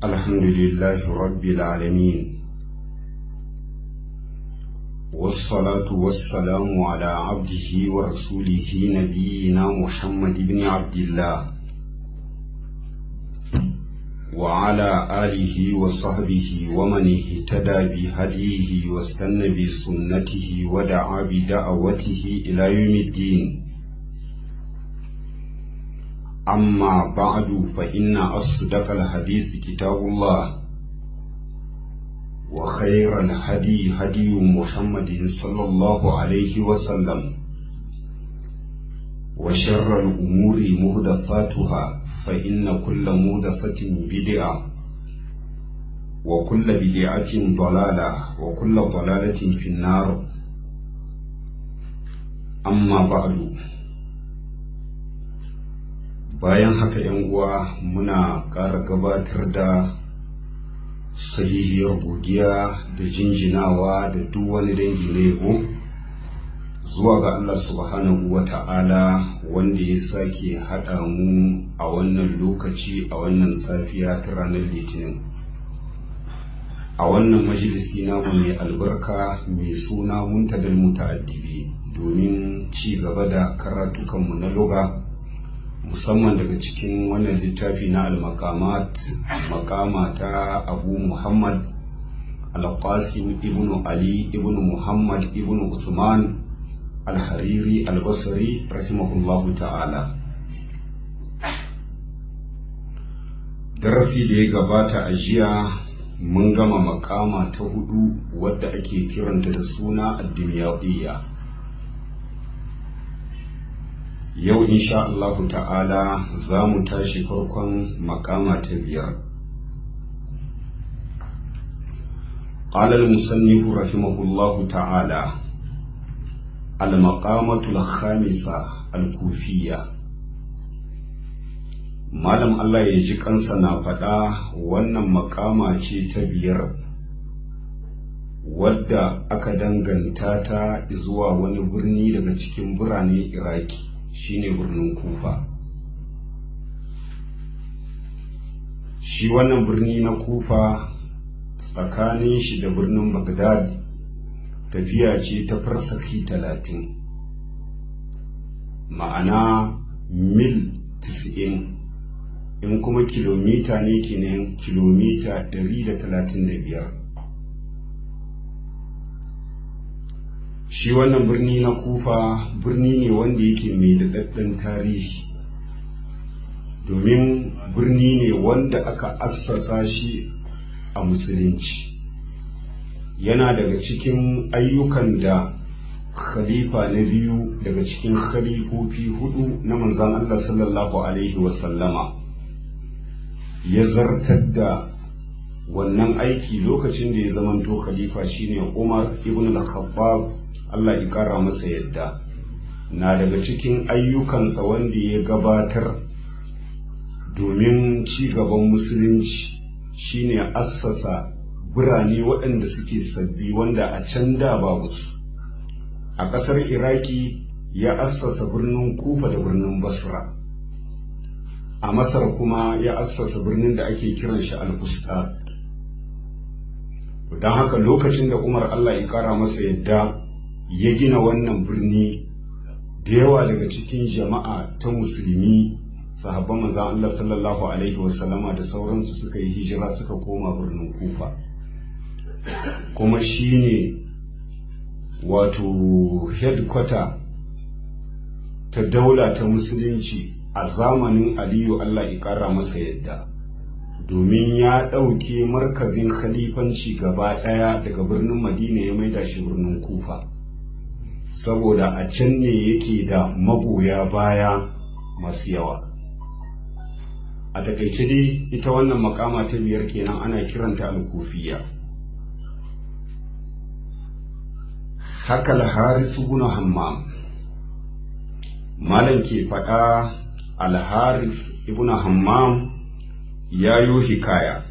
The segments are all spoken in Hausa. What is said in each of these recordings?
الحمد لله رب العالمين والصلاة والسلام على عبده ورسوله نبينا محمد بن عبد الله وعلى آله وصحبه ومن اهتدى بهديه واستنى بسنته ودعا بدعوته إلى يوم الدين أما بعد فإن أصدق الحديث كتاب الله وخير الهدي هدي محمد صلى الله عليه وسلم وشر الأمور مهدفاتها فإن كل مهدفة بدعة وكل بدعة ضلالة وكل ضلالة في النار أما بعد bayan haka yan uwa muna ƙara gabatar da sahihiyar godiya da jinjinawa da duk wani dangi na yabo zuwa ga Allah subhanahu wa ta'ala wanda ya sake haɗa mu a wannan lokaci a wannan safiya ta ranar litinin a wannan majalisi namu mai albarka mai suna muntadal muta'addibi domin ci gaba da karatukanmu na loga musamman daga cikin wannan littafi na al-maqamat makama ta abu muhammad al-qasim ibn ali ibn muhammad ibn usman al-hariri al-basri rahimahullahu ta'ala darasi da ya gabata a jiya mun gama makama ta hudu wadda ake kiranta da suna addimiyadiyya yau insha Allahu ta'ala za mu tashi farkon makama ta biyar قال المصنف رحمه الله تعالى المقامة الخامسة الكوفية Malam Allah ya ji kansa na faɗa wannan makama ce ta biyar wadda aka danganta ta zuwa wani birni daga cikin birane Iraki shine birnin kufa shi wannan birni na kufa tsakanin shi da birnin bagdad tafiya ce ta farsaki talatin ma'ana mil 90 in kuma kilomita ne kenan kilomita 135 shi wannan birni na kufa birni ne wanda yake mai daɗaɗɗen tarihi domin birni ne wanda aka assasa shi a musulunci yana daga cikin ayyukan da khalifa na biyu daga cikin khalifofi hudu na manzan Allah sallallahu alaihi wasallama ya zartar da wannan aiki lokacin da ya zamanto khalifa shine Umar ibn al-Khattab Allah ya ƙara masa yadda na daga cikin ayyukansa wanda ya gabatar domin ci gaban musulunci shine assasa birane waɗanda suke sabbi wanda a can da babu su a ƙasar iraki ya assasa birnin kufa da birnin basra a masar kuma ya assasa birnin da ake kiran shi al-fustad don haka lokacin da umar Allah ya ƙara masa yadda ya gina wannan birni da yawa daga cikin jama'a ta musulmi sahabban manzan Allah sallallahu alaihi wasallama da sauransu suka yi hijira suka koma birnin kufa kuma shine wato headquarter ta daula ta musulunci a zamanin aliyu Allah ya kara masa yadda domin ya ɗauke markazin khalifanci gaba ɗaya daga birnin madina ya maida shi birnin kufa saboda a can ne yake da magoya baya masu yawa a takaice dai ita wannan makama ta biyar kenan ana kiranta alkufiya haka al-haris ibn hammam malam ke faɗa al-haris ibn hammam ya yo hikaya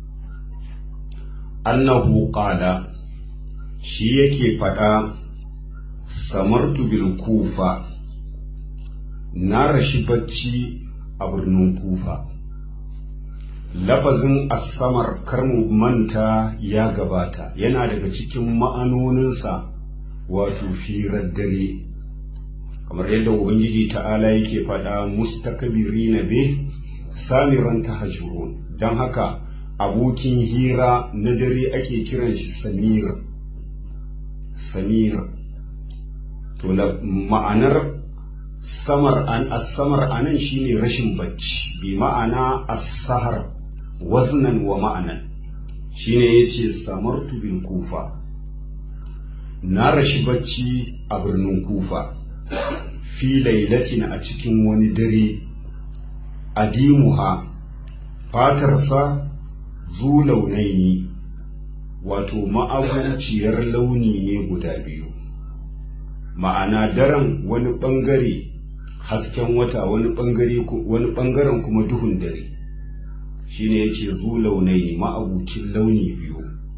annahu qala shi yake faɗa samartu bil kufa na rashi bacci a birnin kufa lafazin asamar karmu manta ya gabata yana daga cikin ma'anoninsa wato firar dare kamar yadda ubangiji ta'ala yake faɗa mustakabiri na be samiran tahajurun don haka abokin hira na dare ake kiran shi samir samir to ma'anar samar an asamar anan shine rashin bacci bi ma'ana as-sahar waznan wa ma'anan shine yace samartu bil kufa na rashi bacci a birnin kufa fi lailatin a cikin wani dare adimuha fatarsa zu launaini wato ma'abuciyar launi ne guda biyu ma'ana daren wani ɓangare hasken wata wani ɓangare wani ɓangaren kuma duhun dare shine yace zu launaini ma'abucin launi biyu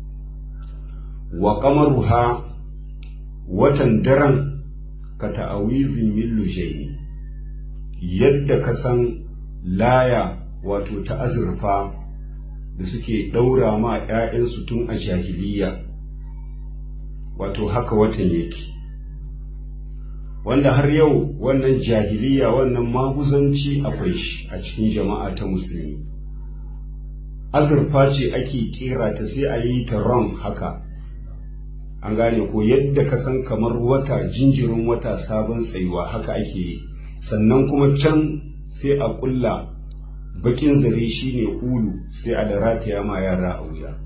wa qamaruha watan daren ka ta'awizin min lushaini yadda ka san laya wato ta azurfa da suke ɗaura ma ‘ya'yansu tun a jahiliya wato haka watan yake wanda har yau wannan jahiliya wannan maguzanci akwai shi a cikin jama'a ta musulmi azurfa ce ake kera ta sai a yi ta ron haka an gane ko yadda ka san kamar wata jinjirin wata sabon tsayuwa haka ake yi sannan kuma can sai a kulla bakin zare shine ulu sai a da rataya ma yara a wuya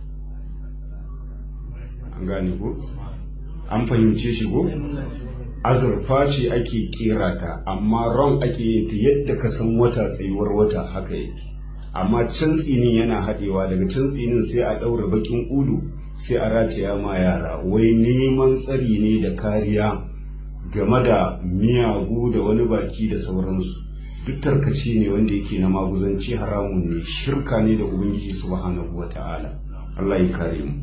an gane ko an fahimce shi ko azurfa ce ake kera ta amma ron ake yin ta yadda ka san wata tsayuwar wata haka yake amma can tsinin yana haɗewa daga can tsinin sai a ɗaura bakin ulu sai a rataya ma yara wai neman tsari ne da kariya game da miyagu da wani baki da sauransu duk tarkace ne wanda yake na maguzanci haramun ne shirka ne da ubangiji subhanahu wa ta'ala Allah ya kare mu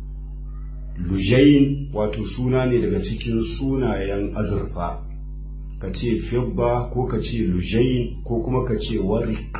lujayin wato suna ne daga cikin sunayen azurfa ka ce fibba ko ka ce lujayin ko kuma ka ce warik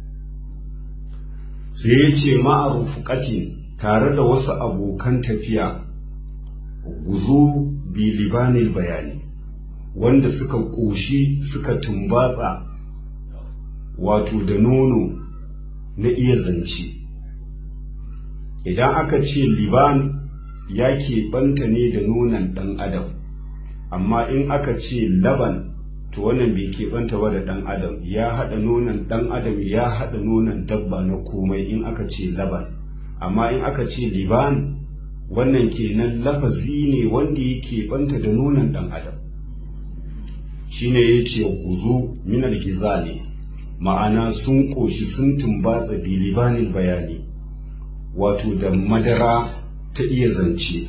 sai ya ce ma'arufuƙatin tare da wasu abokan tafiya guzo bilibanil bayani wanda suka ƙoshi suka tumbatsa wato da nono na iya zance idan aka ce liban ya keɓanta ne da nonon ɗan adam amma in aka ce laban to wannan bai keɓanta ba da ɗan adam ya haɗa nonon ɗan adam ya haɗa nonon dabba na komai in aka ce laban amma in aka ce liban wannan kenan lafazi ne wanda ya keɓanta da nonon ɗan adam shine ya ce guzu minal gizali ma'ana sun ƙoshi sun tumbatsa bilibanin bayani wato da madara ta iya zance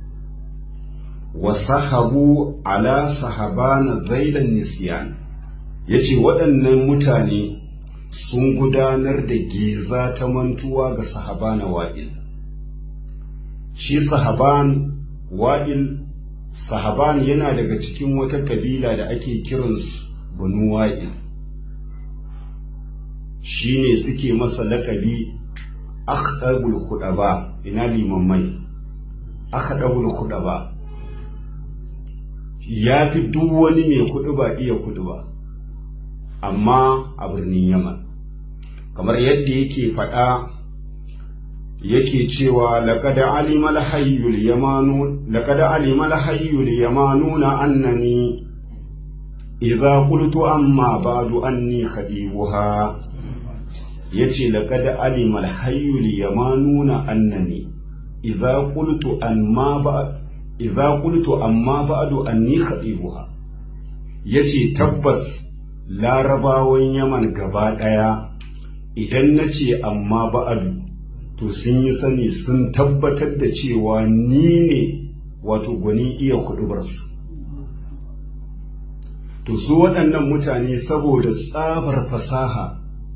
wasahabu ala sahabana zailan nisyan ya ce waɗannan mutane sun gudanar da giza ta mantuwa ga sahabana wa'il shi sahaban wa'il sahaban yana daga cikin wata kabila da ake kiransu banu wa'il shi ne suke masa laƙabi akhdabul khudaba ina limammai akhdabul khudaba ya fi duk wani mai kuɗi ba iya kuɗi ba amma a birnin yaman kamar yadda yake faɗa yake cewa laqad alima al-hayyul yamanu laqad alima al-hayyul yamanuna annani idza qultu amma ba'du anni khadibuha yace laqad alima al-hayyul yamanuna annani idza qultu amma ba'du idza qultu amma ba'du anni khadibuha yace tabbas larabawan yaman gaba daya idan nace amma ba'du to sun yi sani sun tabbatar da cewa ni ne wato gwani iya hudubarsu to su waɗannan mutane saboda tsabar fasaha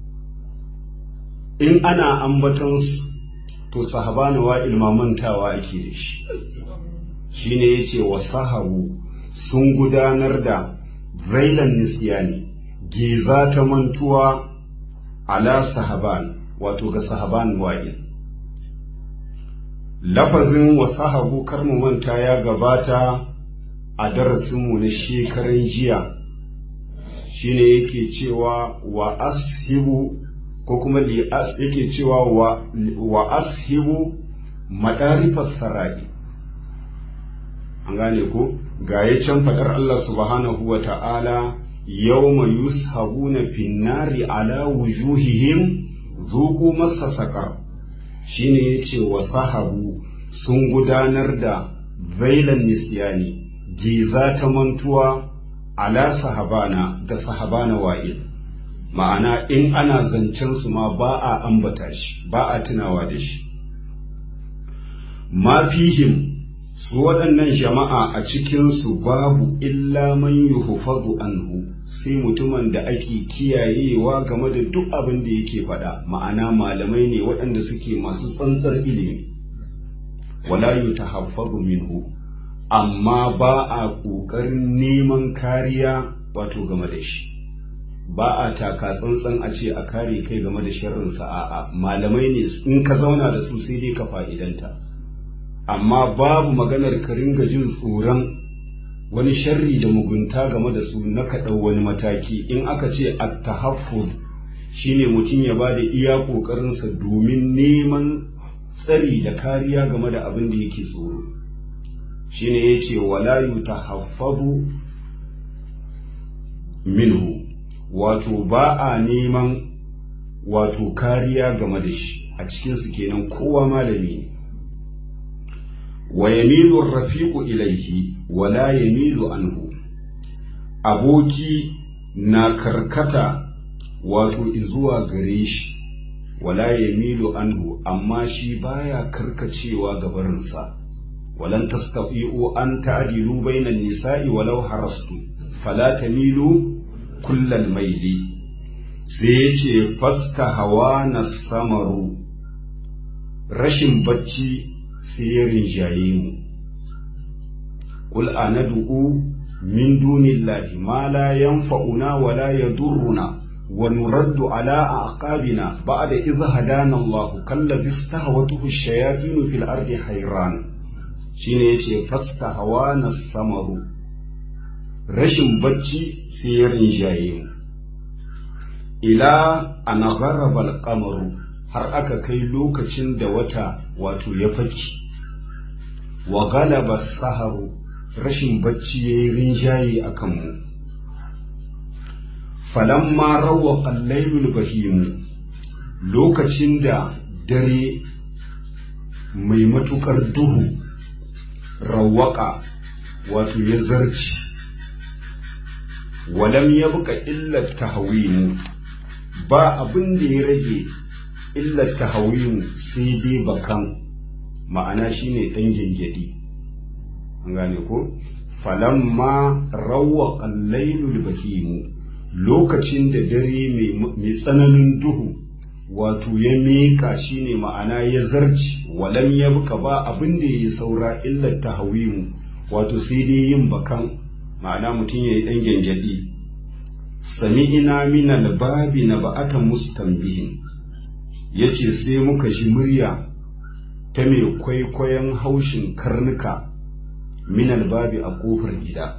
in ana ambatonsu to sahabani wa ilmamantawa ake da shi shi ne ya ce wa sahabu sun gudanar da railan nisyani giza ta mantuwa ala sahaban wato ga sahaban wa'il lafazin wa sahabu kar mu manta ya gabata a darasinmu na shekaran jiya shine yake cewa wa ashibu ko kuma li as yake cewa wa, wa ashibu madarifas sarai an gane ko ga ya can faɗar Allah subhanahu wa ta'ala yawma yushabuna finnari ala wujuhihim zuku masa saƙar shine yace wa sahabu sun gudanar da zailan nisyani giza ta mantuwa ala sahabana ga sahabana wa'il ma'ana in ana zancen su ma ba a ambata shi ba a tunawa da shi ma fihim su waɗannan jama'a a cikinsu babu illa man yuhfazu anhu sai mutumin da ake kiyayewa game da duk abin da yake faɗa ma'ana malamai ne waɗanda suke masu tsantsar ilimi wala yutahaffazu minhu amma ba a ƙoƙarin neman kariya wato game da shi ba a taka tsantsan a ce a kare kai game da sharrinsa a'a malamai ne in ka zauna da su sai dai ka fa'idanta amma babu maganar ka ringa jin tsoron wani sharri da mugunta game da su na kaɗau wani mataki in aka ce at-tahaffuz shine mutum ya ba da iya ƙoƙarinsa domin neman tsari da kariya game da abin da yake tsoro shine yace wala yutahaffazu minhu wato ba a neman wato kariya game da shi a cikinsu kenan kowa malami ne wa yamilu rafiqu ilaihi wala yamilu anhu aboki na karkata wato izuwa gare shi wala yamilu anhu amma shi baya karkacewa gabarinsa walan tastati'u an ta'dilu bainan nisa'i walau harastu fala tamilu kullal maili sai yace fasta hawa na samaru rashin bacci sai ya rinjaye mu qul anad'u min dunillahi ma la yanfa'una wa la yadurruna wa nuraddu ala aqabina ba'da idh hadana Allah kallazi istahwatuhu ash-shayatin fil ardi hayran shine yace fasta hawa na samaru rashin bacci sai ya rinjaye mu ila ana gharabal qamaru har aka kai lokacin da wata wato ya faki wa galaba saharu rashin bacci ya yi rinjaye a kanmu falamma rawa qallailul bahimu lokacin da dare mai matukar duhu rawaka wato ya zarci walam ya buka illar tahawimu ba abin da ya rage illar tahawimu sai dai bakan ma'ana shine ɗan gengedi an gane ko falamma rawa qallailul bahimu lokacin da dare mai tsananin duhu wato ya miƙa shine ma'ana ya zarci walam ya buka ba abin da ya saura illar tahawimu wato sai dai yin bakan ma'ana mutum ya yi ɗan gyangyaɗi sami ina mina babi na ba'ata mustanbihin ya ce sai muka ji murya ta mai kwaikwayon haushin karnuka minal babi a ƙofar gida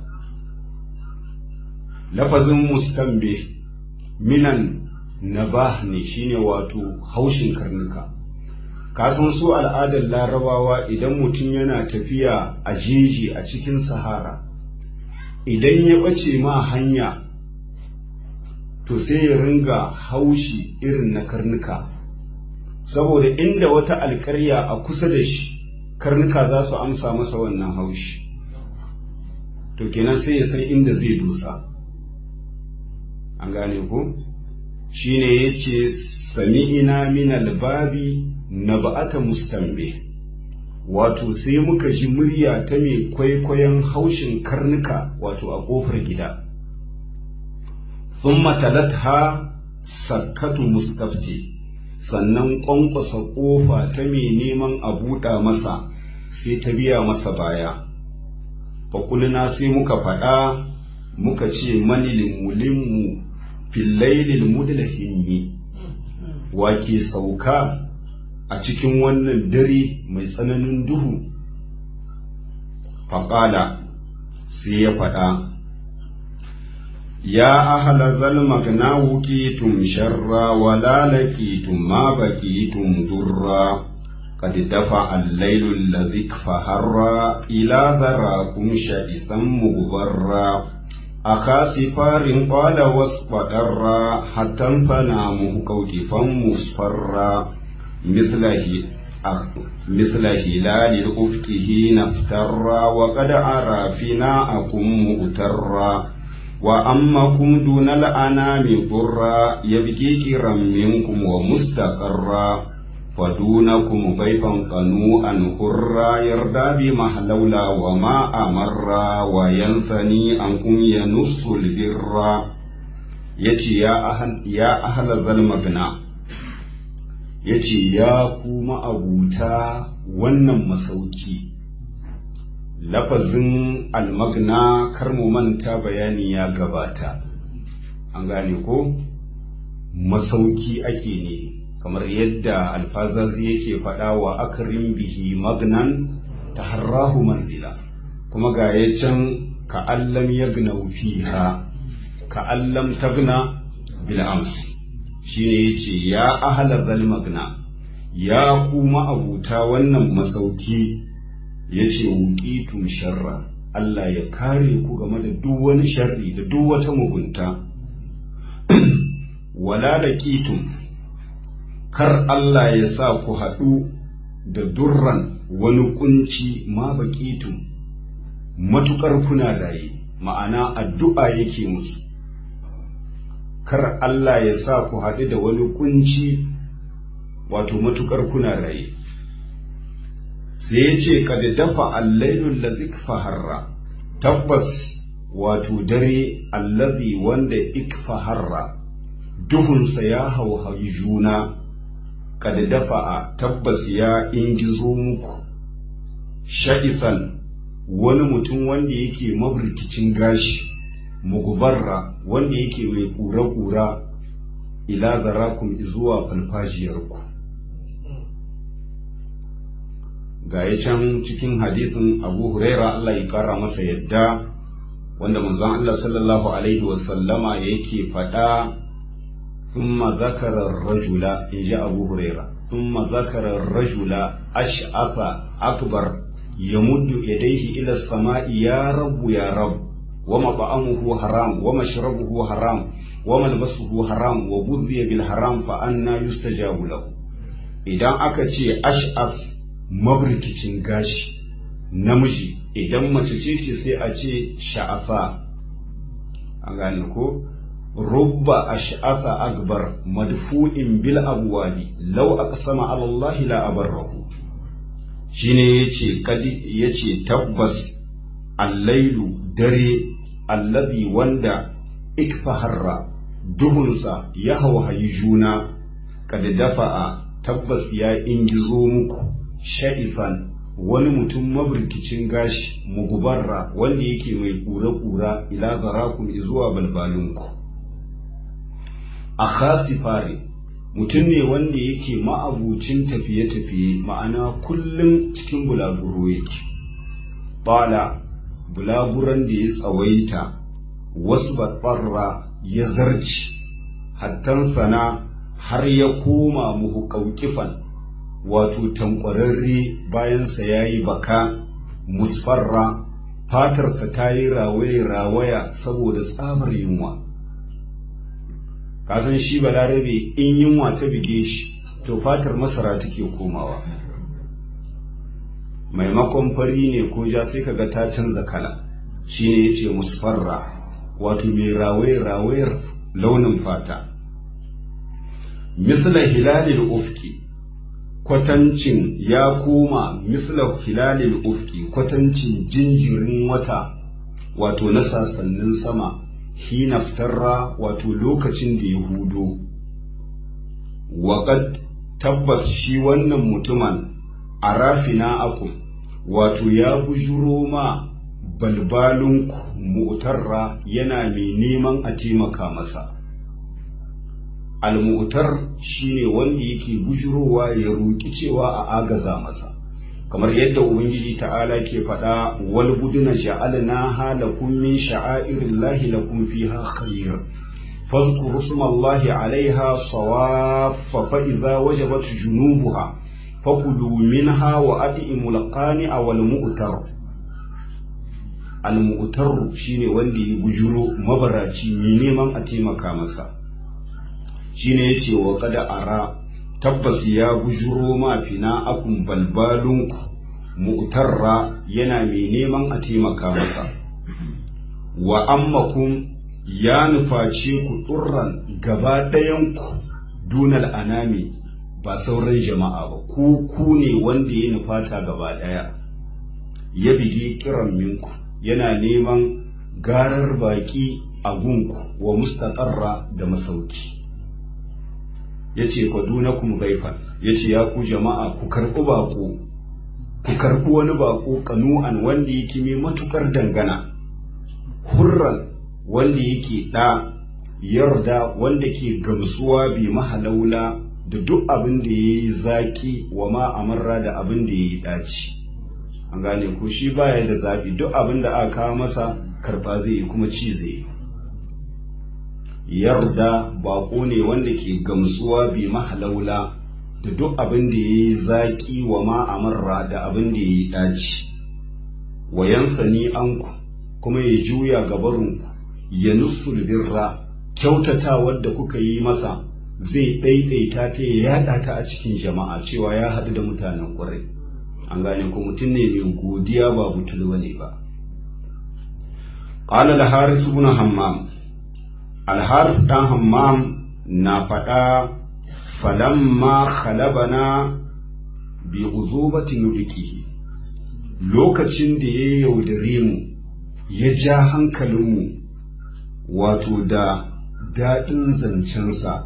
lafazin mustanbih minan nabah ne shine wato haushin karnuka kasan su al'adar larabawa idan mutum yana tafiya a jeji a cikin sahara idan ya ɓace ma hanya to sai ya ringa haushi irin na karnuka saboda inda wata alƙarya a kusa da shi karnuka za su amsa masa wannan haushi to kenan sai ya san inda zai dusa an gane ko shine ya ce sami'ina min albabi na ba'ata mustambe wato sai muka ji murya ta mai kwaikwayon haushin karnuka wato a ƙofar gida thumma talatha sakkatu mustafti sannan ƙwanƙwasa ƙofa ta mai neman a buɗa masa sai ta biya masa baya faƙulina sai muka faɗa muka ce mani limulinmu fillailil mudlahimmi wake sauka a cikin wannan dare mai tsananin duhu faƙala sai ya faɗa ya ahala zal magna wuqitum sharra wala laqitum ma baqitum durra قد دفع الليل الذي فهر إلى ذراكم شئسا مغبرا أخا سفار قال واصبر حتى انفنى كوكفا مصفرا مثله مثل هلال الأفق حين افترى وقد أرى فناءكم مؤترا وأمكم دون الأنام ضرا يبكي كرا منكم ومستقرا ودونكم ضيفا قنوءا هرا يردى بمحلولا وما أمرا وينثني عنكم ينص البر يتي يا أهل يا أهل ذا المغنى يتي يا كوما أبوتا wannan masauki lafazin almagna kar mu manta bayani ya gabata an gane ko masauki ake ne kamar yadda alfazazi yake faɗa wa akarin bihi magnan ta harrahu manzila kuma ga ya can ka'allam ya gna fiha ka'allam ta gna bil'ams shi ne ya ce ya ahalar zal magna ya kuma abuta wannan masauki ya ce wuƙitun sharra Allah ya kare ku game da duk wani sharri da duk wata mugunta wala da ƙitun kar Allah ya sa ku haɗu da durran wani kunci ma baƙitun matuƙar kuna layi ma'ana addu'a yake musu kar Allah ya sa ku haɗu da wani kunci wato matuƙar kuna raye sai ya ce kada dafa allailun lazik faharra tabbas wato dare allazi wanda ikfaharra duhunsa ya hauhayi juna kada dafa'a tabbas ya ingizo muku sha'ifan wani mutum wanda yake mabrikicin gashi mugubarra wanda yake mai ƙura-ƙura ila zarakun zuwa falfajiyarku ga ya can cikin hadisin abu huraira Allah ya kara masa yadda wanda manzon Allah sallallahu alaihi wasallama yake faɗa ثم ذكر الرجل إن جاء أبو هريرة ثم ذكر الرجل أشعث أكبر يمد يديه إلى السماء يا رب يا رب ومطعمه حرام ومشربه حرام وملبسه حرام وبذي بالحرام فأنا يستجاب له إذا أكتي أشعث mabrikicin gashi namiji idan mace ce ce sai a ce sha'afa a gane ko rubba ash'atha akbar madfu'in bil abwabi law aqsama ala Allah la abarrahu shine yace kadi yace tabbas allailu dare allazi wanda ikfaharra duhunsa ya hauhayi juna kad dafa'a tabbas ya ingizo muku sha'ifan wani mutum mabrikicin gashi mugubarra wanda yake mai kura-kura ila zarakum zuwa balbalinku a khasifare mutum ne wanda yake ma'abucin tafiye-tafiye ma'ana kullum cikin bulaguro yake bala bulaguran da ya tsawaita wasu batsarra ya zarci hattan sana har ya koma muhu ƙauƙifan wato tankwararre bayansa ya yi baka musfarra fatarsa ta yi rawaye-rawaya saboda tsabar yunwa kasan shi balarabe in yunwa ta bige shi to fatar masara take komawa maimakon fari ne ko ja sai kaga ta canza kala shine yace musfarra wato mai rawaye-rawayar launin fata misla hilalil ufki kwatancin ya koma misla hilalil ufki kwatancin jinjirin wata wato na sasannin sama hina fitarra wato lokacin da ya hudo waƙad tabbas shi wannan mutumin a rafina akum wato ya bujuro ma balbalinku mutarra yana mai neman a taimaka masa almu'tar shine wanda yake bujurowa ya roƙi cewa a agaza masa kamar yadda ubangiji ta'ala ke faɗa wal buduna ja'alna halakum min sha'airillahi lakum fiha khair fadhkuru smallahi 'alayha sawaffa fa idza wajabat junubuha fakulu minha wa at'imul qani'a wal mu'tar al mu'tar shine wanda ya bujuro mabaraci mai neman a taimaka masa shine yace wa kada ara tabbas ya bujuro ma fina akun balbalunku mu'tarra yana mai neman a taimaka masa wa ammakum ya nufaci ku ɗurran gaba ɗayanku dunal anami ba sauran jama'a ba ku ku ne wanda ya nufata gaba ɗaya ya bigi kiran minku yana neman garar baƙi a gunku wa mustaƙarra da masauki ya ce fadunakum zaifan ya ce ya ku jama'a ku karɓi baƙo ku karɓi wani baƙo kanu'an wanda yake mai matuƙar dangana hurran wanda yake ɗa yarda wanda ke gamsuwa bi mahalaula da duk abin da ya yi zaƙi wa ma amarra da abin da ya yi ɗaci an gane ko shi baya da zaɓi duk abin da aka kawo masa karɓa zai yi kuma ci zai yi yarda baƙo ne wanda ke gamsuwa bi mahalaula da duk abin da ya yi zaƙi wa ma amarra da abin da ya yi ɗaci wa yansani anku kuma ya juya gabarinku ya nusul birra kyautata wadda kuka yi masa zai ɗaiɗaita ta ya yaɗa ta a cikin jama'a cewa ya haɗu da mutanen ƙwarai an gane ko mutum ne mai godiya ba butulwa ne ba قال الحارث بن حمام الحارث بن حمام na faɗa falamma khalabana bi uzubati nudikihi lokacin da ya yaudare mu ya ja hankalinmu wato da daɗin zancensa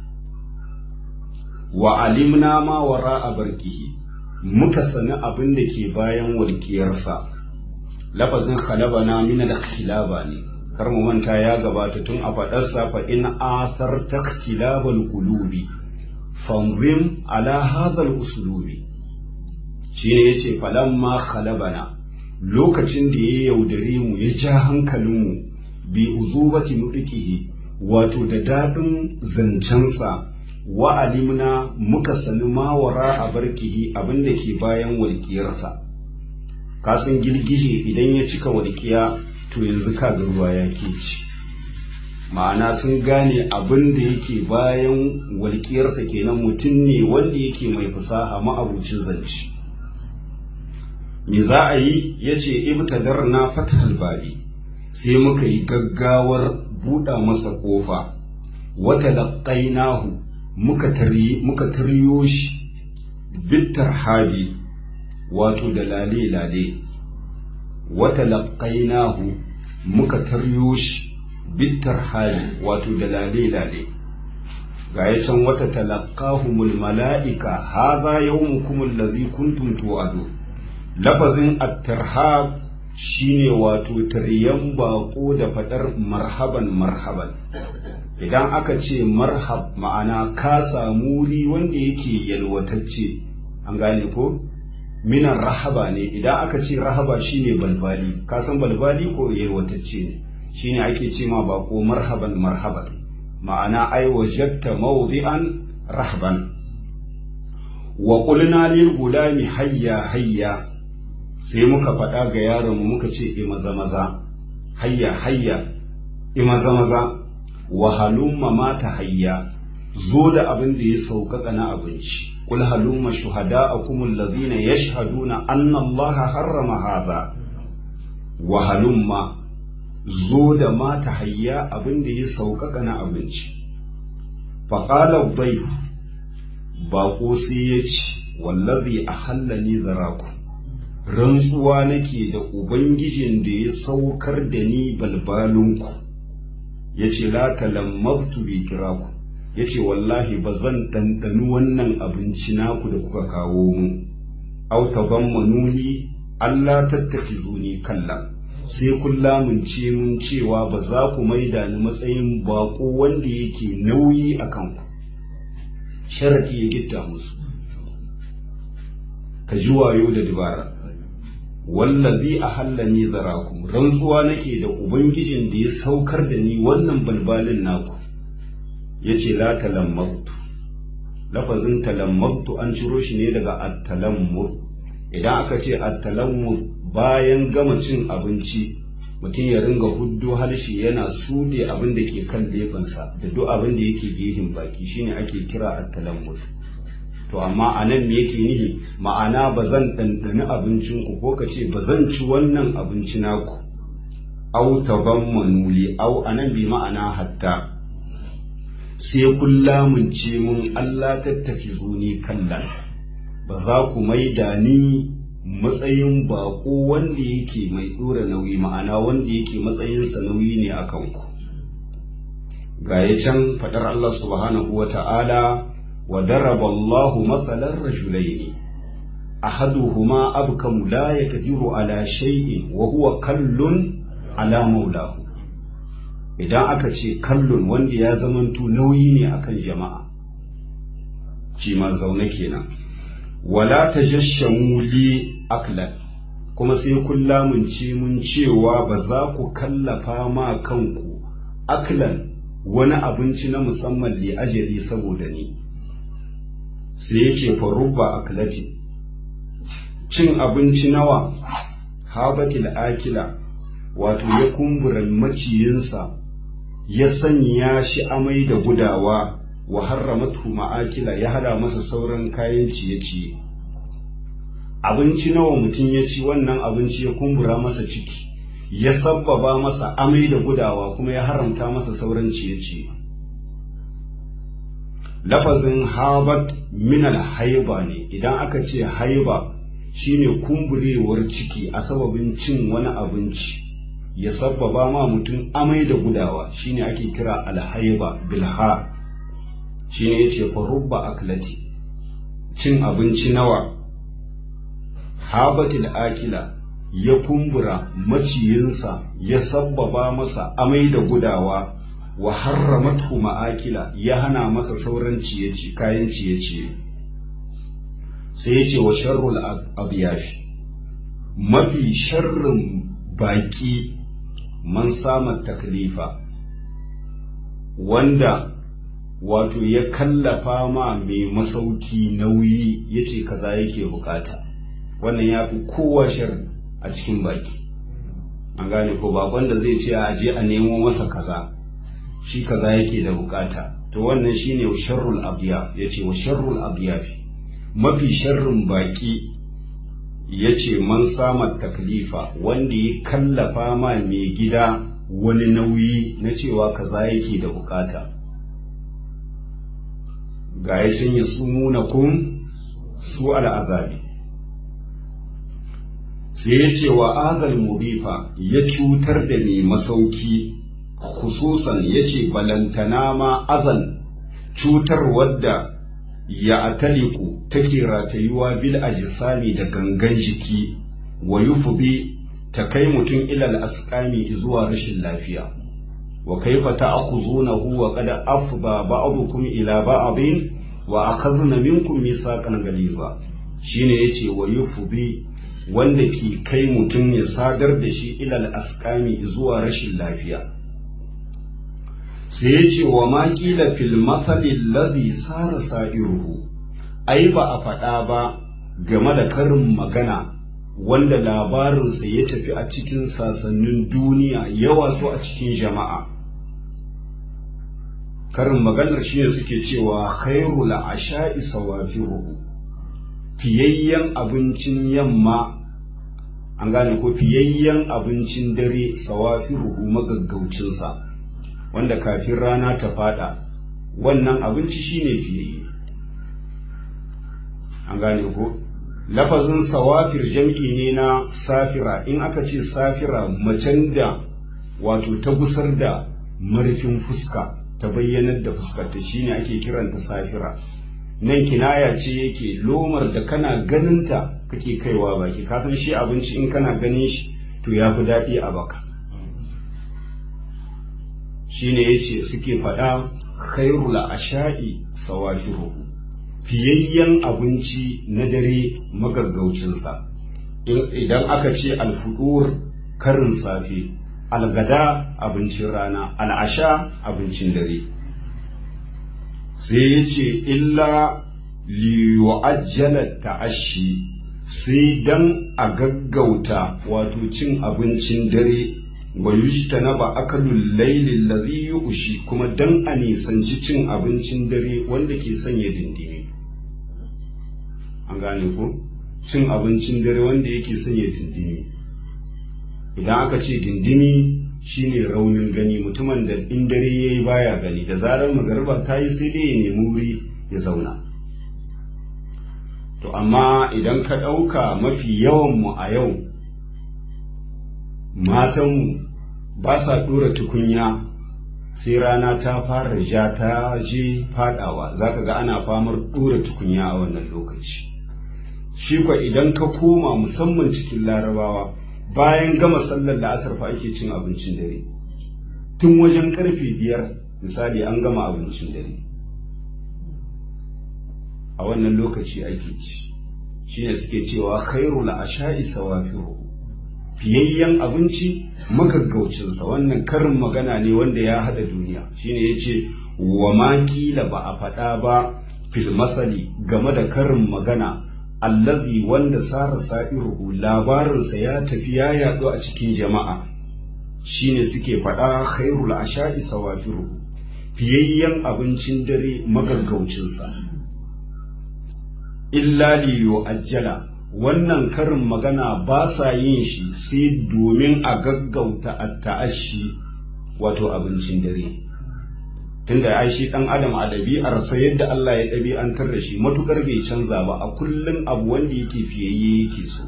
wa alimna ma wara a barkihi muka sani abin da ke bayan walƙiyarsa lafazin khalabana min al-khilaba ne kar mu manta ya gabata tun a faɗarsa fa in athar taktilabal qulubi fanzim ala hadha al-uslubi shine yace falamma khalabana lokacin da ya yaudare mu ya ja hankalinmu bi uzubati nudikihi wato da daɗin zancensa wa alimna muka sani mawara a barkihi abinda ke bayan walƙiyarsa kasan girgije idan ya cika walƙiya to yanzu kaga ruwa ya ke ci ma'ana sun gane abin da yake bayan walƙiyarsa kenan mutum ne wanda yake mai fasaha ma'abucin zance me za a yi ya ce ibtadar na fatahal babi sai muka yi gaggawar buɗa masa ƙofa wata laƙainahu muka taryo shi bittar habi wato da lale-lale wata laƙainahu muka taryo shi bittar habi wato da lale-lale ga ya can wata talaqahumul mala'ika hadha yawmukum allazi kuntum tu'adu lafazin at-tarhab shine wato taryan bako da fadar marhaban marhaban idan aka ce marhab ma'ana ka samu wuri wanda yake yalwatacce an gane ko minan rahaba ne idan aka ce rahaba shine balbali ka san balbali ko yalwatacce ne shine ake ce ma bako marhaban marhaban ma'ana ai wajadta mawdi'an rahban wa qulna lil gulami hayya hayya sai muka faɗa ga yaron mu muka ce e maza maza hayya hayya e maza maza wa halumma mata hayya zo da abin da ya sauƙaƙa na abinci kul halumma shuhada'akum alladhina yashhaduna anna allaha harrama hadha wa halumma zo da mata hayya abin da ya sauƙaƙa na abinci faƙalar baif baƙo sai ya ce wallazi a hallani zaraku rantsuwa nake da ubangijin da ya saukar da ni balbalinku ya ce la talammaztu bi kiraku ya ce wallahi ba zan ɗanɗani wannan abinci naku da kuka kawo mu au tabammanuni Allah tattakhizuni kalla sai kun lamunce mun cewa ba za ku maida ni matsayin bako wanda yake nauyi a kanku sharaɗi ya gitta musu ka ji wayo da dabara wallazi a hallani zarakum rantsuwa nake da ubangijin da ya saukar da ni wannan balbalin naku ya ce la talammaftu lafazin talammaftu an ciro shi ne daga attalammuf idan aka ce attalammuf bayan gama cin abinci mutum ya ringa huddo harshe yana suɗe abin da ke kan lefansa da duk abin da yake gehin baki shine ake kira attalammuf to amma a nan me yake nihi ma'ana ba zan ɗanɗani abincinku ko ka ce ba zan ci wannan abinci naku au taban manuli au a nan bi ma'ana hatta sai kun lamunce mun Allah tattafi zuni kallan ba za ku maida ni matsayin bako wanda yake mai ɗora nauyi ma'ana wanda yake matsayinsa nauyi ne a kanku ga ya can faɗar Allah subhanahu wa ta'ala وضرب الله مثلا رجلين أحدهما أبكم لا يقدر على شيء وهو كل على مولاه idan aka ce kallon wanda ya zamanto nauyi ne akan jama'a shi ma zaune kenan wala tajashamu li aklan kuma sai kun lamunce mun cewa ba za ku kallafa ma kanku aklan wani abinci na musamman li ajali saboda ni sai ya ce farubba aklati cin abinci nawa habatil akila wato ya kumbura maciyinsa ya sanya shi amai da gudawa wa harramatu ma'akila ya hada masa sauran kayan ciye-ciye abinci nawa mutum ya ci wannan abinci ya kumbura masa ciki ya sabbaba masa amai da gudawa kuma ya haramta masa sauran ciye-ciye lafazin habat minal haiba ne idan aka ce haiba shine kumburewar ciki a sababin cin wani abinci ya sabbaba ma mutum amai da gudawa shine ake kira alhaiba bilha shine yace farubba aklati cin abinci nawa habatil akila ya kumbura maciyinsa ya sabbaba masa amai da gudawa wa harramathu ma'akila ya hana masa sauran ciye kayan ciye-ciye sai ya ce wa sharrul adiyafi mafi sharrin baki man sama taklifa wanda wato ya kallafa ma mai masauki nauyi ya ce kaza yake bukata wannan ya fi kowa sharri a cikin baki an gane ko bakon da zai ce a je a nemo masa kaza shi kaza yake da bukata to wannan shine sharrul abdiya yace wa sharrul abdiyafi mafi sharrin baki yace man sama taklifa wanda ya kallafa ma mai gida wani nauyi na cewa kaza yake da bukata ga ya ya sumuna kun su al'azabi sai ya ce wa azal murifa ya cutar da mai masauki khususan ya ce balantana ma azan cutar wadda ya ataliku take ratayuwa bil ajisami da gangan jiki wa yufdi ta kai mutum ilal asqami zuwa rashin lafiya wa kaifa ta'khuzunahu wa qad afda ba'dukum ila ba'din wa akhadna minkum mithaqan ghaliza shine yace wa yufdi wanda ke kai mutum ya sadar da shi ilal asqami zuwa rashin lafiya sai ya ce wa ma ƙila fil matsalin ladhi sara sa'iruhu ai ba a faɗa ba game da karin magana wanda labarinsa ya tafi a cikin sasannin duniya yawa su a cikin jama'a karin maganar shi ne suke cewa khairu la'asha'i sawafiruhu fiyayyen abincin yamma an gane ko fiyayyen abincin dare sawafiruhu magaggaucinsa wanda kafin rana ta fada wannan abinci shine fiye an gane ko lafazin sawafir jam'i ne na safira in aka ce safira macen da wato ta gusar da marfin fuska ta bayyanar da fuskarta shine ake kiranta safira nan kinaya ce yake lomar da kana ganinta kake kaiwa baki kasan shi abinci in kana ganin shi to ya fi daɗi a baka shine yace suke faɗa khairul asha'i sawafiruhu fiyayyen abinci na dare magaggaucinsa idan aka ce alfudur karin safe algada abincin rana al'asha abincin dare sai ya ce illa liyu'ajjala ta'ashi sai dan a gaggauta wato cin abincin dare wa yujtanaba akalul layli alladhi yu'shi kuma dan a nisanci cin abincin dare wanda ke sanya dindimi an gane ko cin abincin dare wanda yake sanya dindimi idan aka ce dindimi shine raunin gani mutumin da in dare yayi baya gani da zarar magariba ta yi sai dai ya nemi wuri ya zauna to amma idan ka ɗauka mafi yawan mu a yau matanmu ba sa ɗora tukunya sai rana ta fara ja ta je fadawa za ka ga ana famar ɗora tukunya a wannan lokaci shi kwa idan ka koma musamman cikin larabawa bayan gama sallar la'asar fa ake cin abincin dare tun wajen karfe biyar misali an gama abincin dare a wannan lokaci ake ci shine suke cewa khairul asha'i sawafiru fiyayyen abinci magaggaucinsa wannan karin magana ne wanda ya hada duniya shine yace wa ma kila ba a faɗa ba fil masali game da karin magana allazi wanda sara sa'iruhu labarinsa ya tafi ya yaɗu a cikin jama'a shine suke faɗa khairul asha'i sawafiru fiyayyen abincin dare magaggaucinsa illa li yu'ajjala wannan karin magana ba sa yin shi sai domin a gaggauta a ta'ashi wato abincin dare tunda ai shi dan adam a ɗabi'arsa yadda Allah ya ɗabi'antar da shi matukar bai canza ba a kullum abu wanda yake fiyayye yake so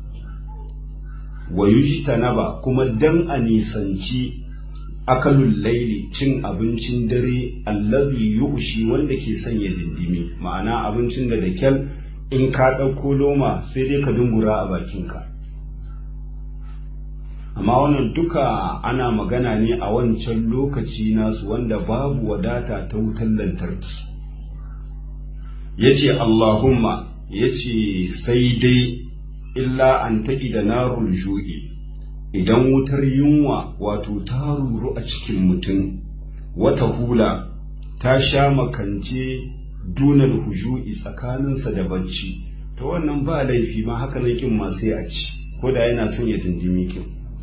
wa yujtanaba kuma dan a nisanci akalul laili cin abincin dare allazi yushi wanda ke sanya dindimi ma'ana abincin da da kyal in ka ɗauko loma sai dai ka dungura a bakinka amma wannan duka ana magana ne a wancan lokaci nasu wanda babu wadata ta wutar lantarki ya ce allahumma ya ce sai dai illa an taƙi da narul ju'i idan wutar yunwa wato ta ruru a cikin mutum wata hula ta sha makance dunar huju'i tsakaninsa da bacci ta wannan ba laifi ma haka nan kin ma sai a ci ko da yana son ya dindimi kin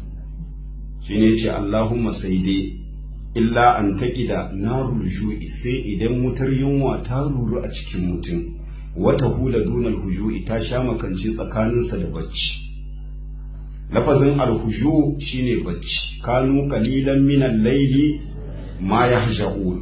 shine ce Allahumma sai dai illa an taƙida narul ju'i sai idan wutar yunwa ta ruru a cikin mutum wata hula dunar huju'i ta sha makance tsakaninsa da bacci lafazin alhuju shine bacci kanu qalilan minan laili ma yahja'un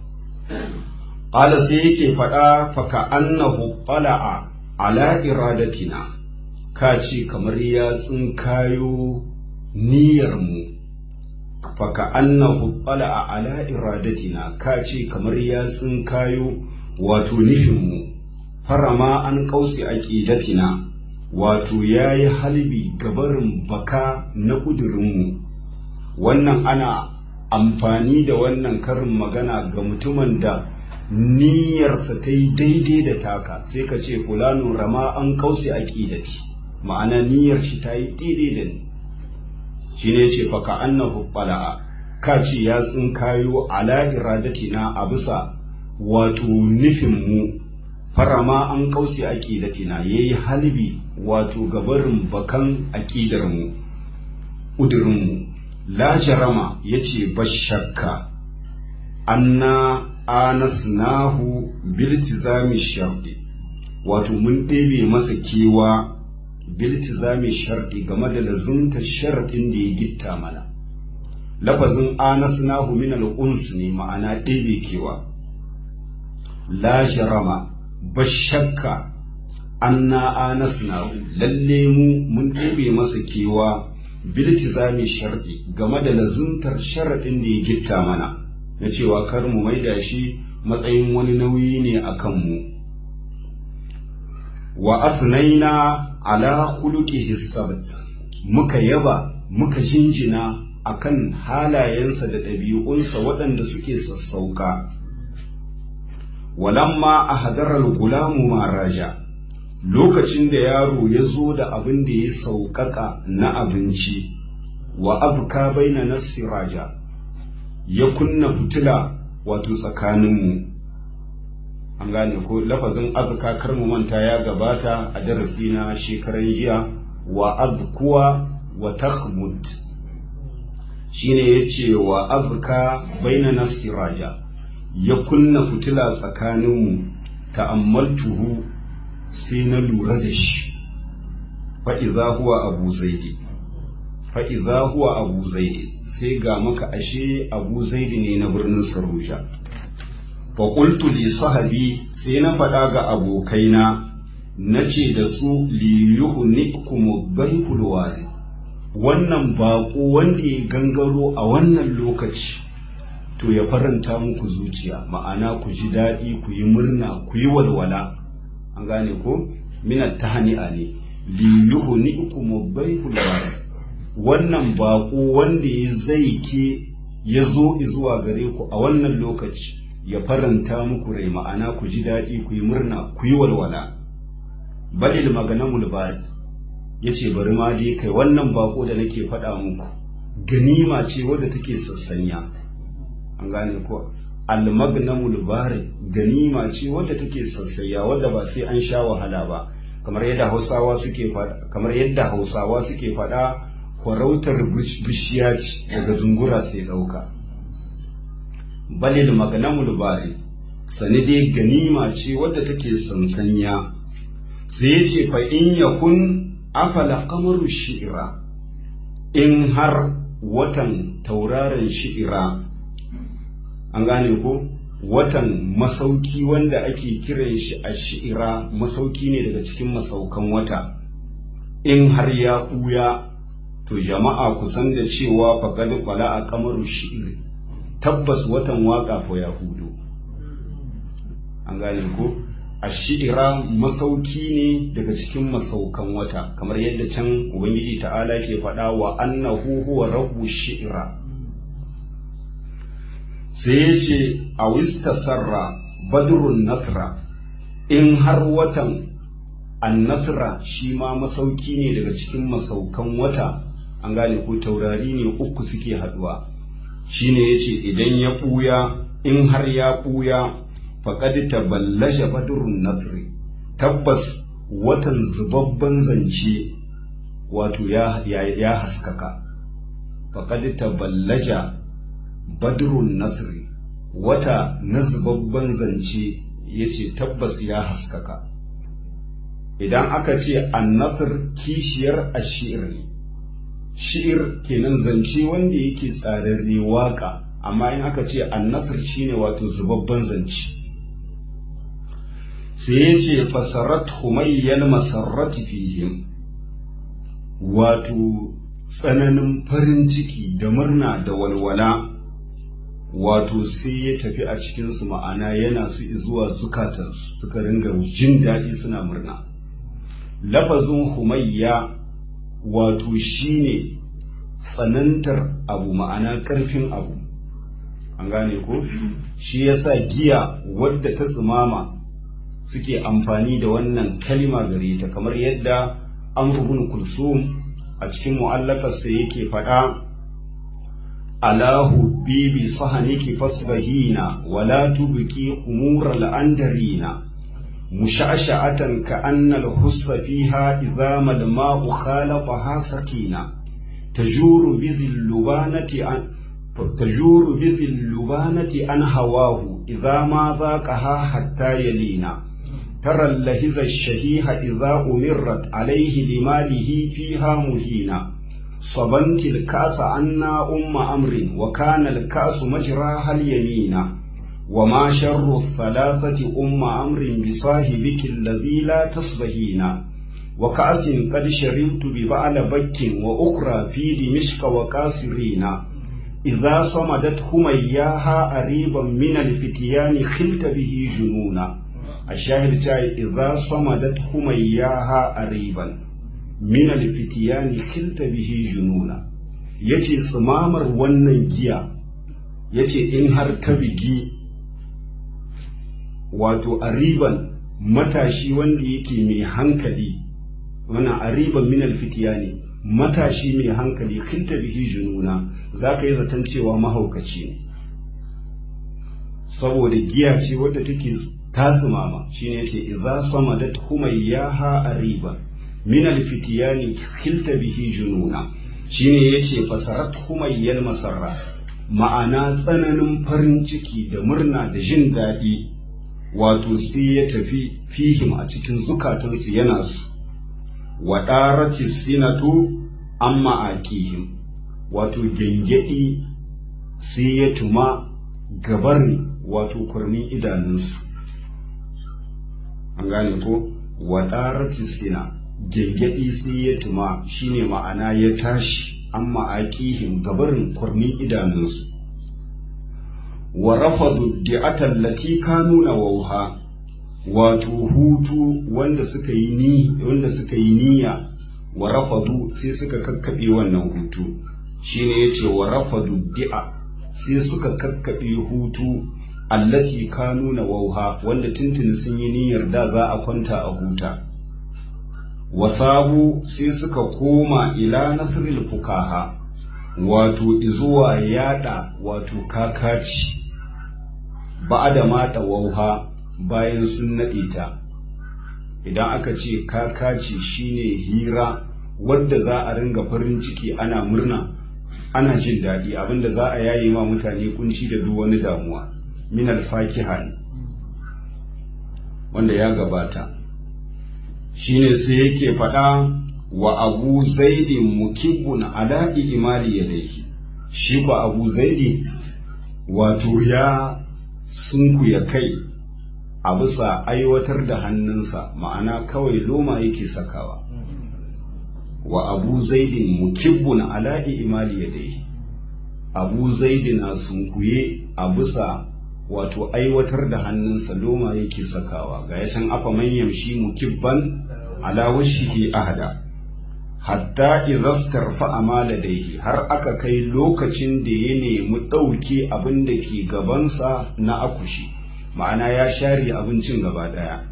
qala sai yake faɗa faka annahu qala'a ala iradatina ka ce kamar ya tsinkayo niyyar mu faka annahu qala'a ala iradatina ka ce kamar ya tsinkayo wato nufin mu farama an kausi aqidatina wato yayi halbi gabarin baka na ƙudurinmu wannan ana amfani da wannan karin magana ga mutumin da niyyarsa ta yi daidai da taka sai ka ce fulano rama an kausi aqidati ma'ana niyyar shi ta yi daidai da ni shi ne ce faka annahu qala'a ka ce ya tsinkayo ala iradatina a bisa wato nufin mu farama an kausi aqidatina yayi halbi wato gabarin bakan aqidar mu udurin mu la jarama yace bashakka anna anasnahu biltizami sharɗi wato mun ɗebe masa kewa biltizami sharɗi game da lazumta sharɗin da ya gitta mana lafazin anasnahu min al-uns ne ma'ana ɗebe kewa la jarama bashakka anna anasnahu lalle mu mun ɗebe masa kewa biltizami sharɗi game da lazumtar sharaɗin da ya gitta mana na cewa kar mu maida shi matsayin wani nauyi ne a kanmu wa afnaina ala khuluqihi sabt muka yaba muka jinjina akan halayensa da ɗabi'unsa waɗanda suke sassauka walamma a hadarar gulamu maraja lokacin da yaro ya zo da abin da ya sauƙaƙa na abinci wa abka baina nasiraja ya kunna fitila wato tsakaninmu an gane ko lafazin azka kar mu manta ya gabata a darasi na shekaran jiya wa azkuwa wa takhmud shine yace wa azka baina nasiraja ya kunna fitila tsakaninmu ta'ammaltuhu sai na lura da shi fa idza huwa abu zaidi fa idza huwa abu zaidi sai ga maka ashe abu zaidi ne na birnin saruja faƙultu li sahabi sai na faɗa ga abokaina na ce da su li yuhnikum baihul wari wannan baƙo wanda ya gangaro a wannan lokaci to ya faranta muku zuciya ma'ana ku ji daɗi ku yi murna ku yi walwala an gane ko minat tahani'a ne li yuhnikum baihul wari wannan baƙo wanda ya zai ke ya zo zuwa gare ku a wannan lokaci ya faranta muku rai ma'ana ku ji daɗi ku yi murna ku yi walwala balil maganamul bari ya ce bari ma dai kai wannan bako da nake faɗa muku ganima ce wadda take sassanya an gane ko almagnamul bari ganima ce wadda take sassanya wadda ba sai an sha wahala ba kamar yadda hausawa suke faɗa kamar yadda hausawa suke faɗa farautar bishiya ce daga zungura sai ɗauka balil maganamul bari sani dai ganima ce wadda take sansanya sai ya ce fa in yakun afala kamaru shi'ira in har watan tauraron shi'ira an gane ko watan masauki wanda ake kiran shi a shi'ira masauki ne daga cikin masaukan wata in har ya ɓuya to jama'a kusan da cewa faƙad kwala a kamaru shi'iri tabbas watan waka ko ya hudu an gane ko a shi'ira masauki ne daga cikin masaukan wata kamar yadda can ubangiji ta'ala ke faɗa wa annahu huwa rabbu shi'ira sai ya ce a wista sarra badrun nasra in har watan annasra shi ma masauki ne daga cikin masaukan wata an gane ko taurari ne uku suke haduwa shine yace idan ya ɓuya in har ya ɓuya faƙad taballaja badrun nasri tabbas watan zubabban zance wato ya, ya, ya haskaka faƙad taballaja badrun nasri wata na zubabban zance ya ce tabbas ya haskaka idan aka ce annasir kishiyar ashir ne shi'ir kenan zance wanda yake tsararre waka amma in aka ce annasir shine wato zubabban zance sai ya ce fasarat humayyan masarrati fihim wato tsananin farin ciki da murna da walwala wato sai ya tafi a cikinsu ma'ana yana su zuwa zukatansu suka ringa jin daɗi suna murna lafazin humayya wato shine tsanantar abu ma'ana ƙarfin abu an gane ko shi yasa giya wadda ta tsimama suke amfani da wannan kalima gare ta kamar yadda amr ibn kulsum a cikin mu'allakarsa yake faɗa alahu bibi sahaniki fasbahina wala tubqi khumura al-andarina مشعشعة كأن الخص فيها إذا ما الماء خالطها سكينة تجور بذي اللبانة عن تجور بذي اللبانة عن هواه إذا ما ذاقها حتى يلينا ترى اللهز الشهيح إذا أمرت عليه لماله فيها مهينا صبنت الكأس عنا أم أمر وكان الكأس مجراها اليمينا وما شر الثلاثة أم أمر بصاحبك الذي لا تصبهين وكأس قد شربت ببعل بك وأخرى في دمشق وكاسرين إذا صمدت همياها قريبا من الفتيان خلت به جنونا الشاهد جاي إذا صمدت همياها قريبا من الفتيان خلت به جنونا ya ce tsimamar wannan giya ya ce in har ta bigi wato ariban matashi wanda yake mai hankali wana ariban minal fitiya ne matashi mai hankali kinta bihi jununa za ka yi zaton cewa mahaukaci ne saboda giya ce wadda take tasimama shine yace idza samadat humayyaha ariba min alfitiyani kilta bihi jununa shine yace fasarat humayyal masarra ma'ana tsananin farin ciki da murna da jin daɗi wato sai ya tafi fihim a cikin zukatansu yana su wa ɗarati sinatu amma aqihim wato gengedi sai ya tuma gabarin wato kurmin idanunsu an gane ko wadarati sina gengedi sai ya tuma shine ma'ana ya tashi amma aqihim gabarin kurmin idanunsu wa rafadu di'atan lati kanu nawha wato hutu wanda suka yi ni wanda suka yi niyya wa rafadu sai suka kakkabe wannan hutu shine yace wa rafadu di'a sai suka kakkabe hutu allati kanu na wauha wanda tuntuni sun yi niyyar da za a kwanta a huta wasabu sai suka koma ila nasril fukaha wato izuwa yada wato kakaci ba da mata wauha bayan sun naɗe ta idan aka ce kakaci shine hira wadda za a ringa farin ciki ana murna ana jin daɗi abinda za a yayi ma mutane kunci da duk wani damuwa min alfakiha ne wanda ya gabata shine sai yake faɗa wa abu zaidi mukibun ala imali yadayhi shi ba abu zaidi wato ya sunkuya kai a bisa aiwatar da hannunsa ma'ana kawai loma yake sakawa wa abu zaidin mukibbun ala imali yadayhi abu zaidi na sunkuye a bisa wato aiwatar da hannunsa loma yake sakawa ga ya can afa manyan shi mukibban ala washihi ahada hatta idastar fa'ama ladaihi har aka kai lokacin da ya nemi ɗauke abin da ke gabansa na akushi ma'ana ya share abincin gaba ɗaya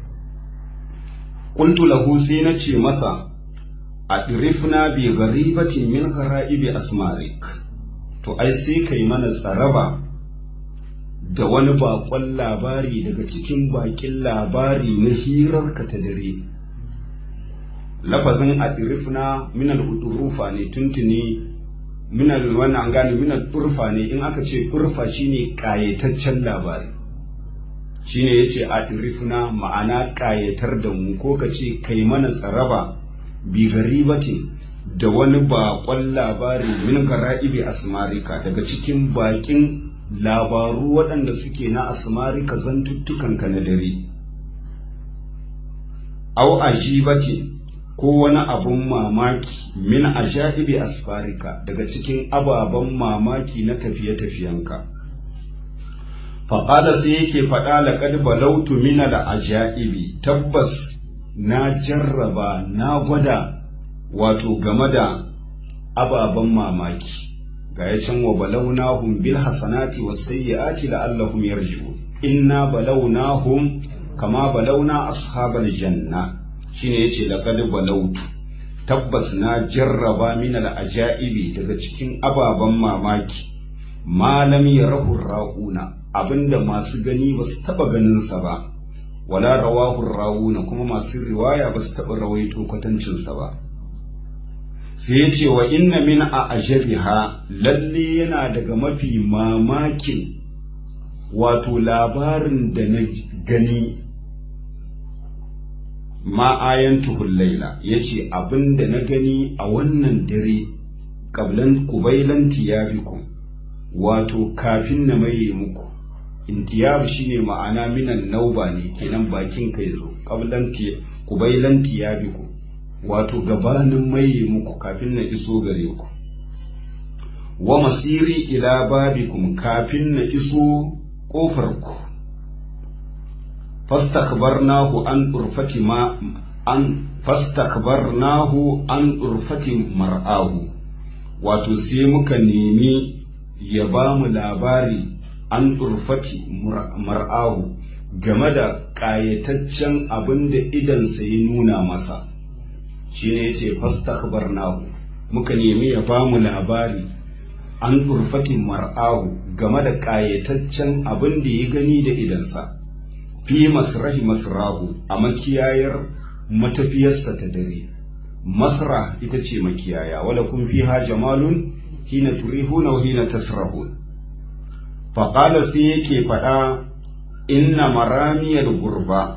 ƙuntu lahu sai na ce masa a ɗirifna bi garibatin min gara'ibi asmarik to ai sai kai mana tsaraba da wani baƙon labari daga cikin baƙin labari na hirarka ta dare lafazin adirifna minal hudurufa ne tuntuni minal wannan gane minal urfa ne in aka ce urfa shine kayataccen labari shine yace adirifna ma'ana kayatar da mu ko ka ce kai mana tsaraba bi garibatin da wani baƙon labari min gara'ibi asmarika daga cikin baƙin labaru waɗanda suke na asmarika zantuttukanka na dare au ajibatin ko wani abun mamaki min ajaibi asfarika daga cikin ababen mamaki na tafiye-tafiyenka faƙada sai yake faɗa laƙad balautu mina da ajaibi tabbas na jarraba na gwada wato game da ababen mamaki ga ya can wa balaunahum bil hasanati was sayyiati la'allahum yarji'un inna balaunahum kama balauna ashabal janna shine yace laqad balautu tabbas na jarraba min al-ajaibi daga cikin ababen mamaki malam yarahu rauna abinda masu gani ba su taba ganin sa ba wala rawahu rauna kuma masu riwaya ba su taba rawaito kwatancin sa ba sai yace wa inna min a ajabiha lalle yana daga mafi mamakin wato labarin da na gani ma ayantuhul laila yace abin da na gani a wannan dare qablan qubailan tiyabikum wato kafin na maye muku intiyab shine ma'ana minan nauba ne kenan bakin kai zo qablan qubailan tiyabikum wato gabanin maye muku kafin na iso gare ku wa masiri ila babikum kafin na iso kofar ku fastakbarnahu an urfati ma an fastakbarnahu an urfati mar'ahu wato sai muka nemi ya ba mu labari an ɗurfati mar'ahu game da ƙayataccen abin da idansa ya nuna masa shi ne ya ce nahu muka nemi ya ba mu labari an ɗurfati mar'ahu game da ƙayataccen abin da ya gani da idansa fi masrahi masrahu a makiyayar matafiyarsa ta dare masra ita ce makiyaya wala kun fiha jamalun hina turihuna wa hina tasrahun faƙala sai yake faɗa inna maramiyar gurba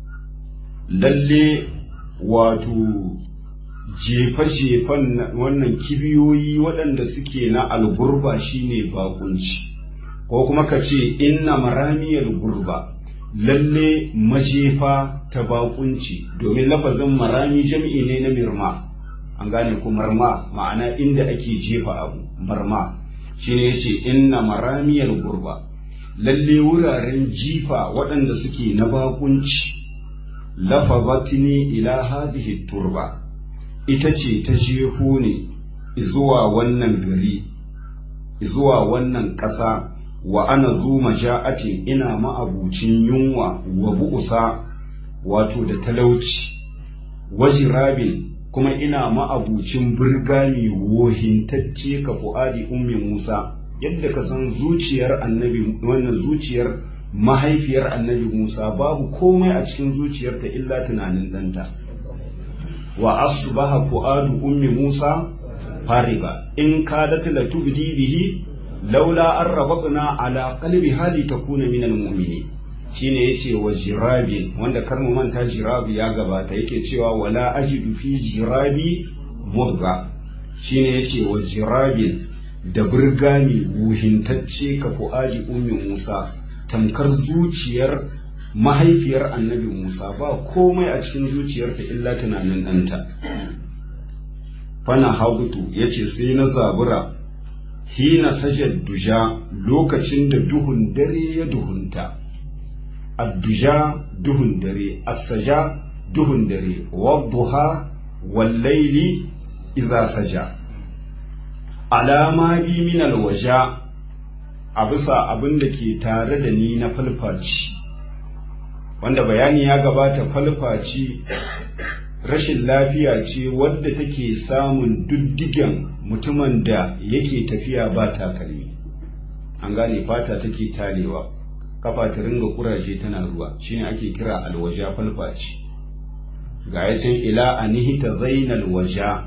lalle wato jefa-jefan wannan kibiyoyi waɗanda suke na algurba shine bakunci ko kuma ka ce inna maramiyar gurba lalle majefa ta bakunci domin lafazin marami jam'i ne na mirma an gane ku marma ma'ana inda ake jefa abu marma shine yace inna maramiyar gurba lalle wuraren jifa waɗanda suke na bakunci lafazatini ila hadhihi turba ita ce ta jefo ne zuwa wannan gari zuwa wannan ƙasa wa ana zu maja'atin ina ma'abucin yunwa wa bu'usa wato da talauci wajirabin kuma ina ma'abucin birgami wohintacce ka fu'adi ummi Musa yadda ka san zuciyar annabi wannan zuciyar mahaifiyar annabi Musa babu komai a cikin zuciyarta illa tunanin ɗanta wa asbaha fu'adu ummi Musa fariba in kadat la tubdi bihi laula an rabatna ala qalbi hali takuna min almu'minin shine yace wa jirabi wanda kar mu manta jirabi ya gabata yake cewa wala ajidu fi jirabi mudga shine yace wa jirabin da burgami wuhintacce ka fu'adi ummi Musa tamkar zuciyar mahaifiyar annabi Musa ba komai a cikin zuciyarta illa tunanin ɗanta fana haudutu yace sai na zabura hina sajad duja lokacin da duhun dare ya duhunta adduja duhun dare assaja duhun dare wadduha wallaili idza saja alama bi min alwaja a bisa abin da ke tare da ni na falfaci wanda bayani ya gabata falfaci rashin lafiya ce wadda take samun duddigen mutumin da yake tafiya ba takalmi an gane fata take talewa kafa ta ringa kuraje tana ruwa shine ake kira alwaja falfaci ga yacin ila anihita zainal waja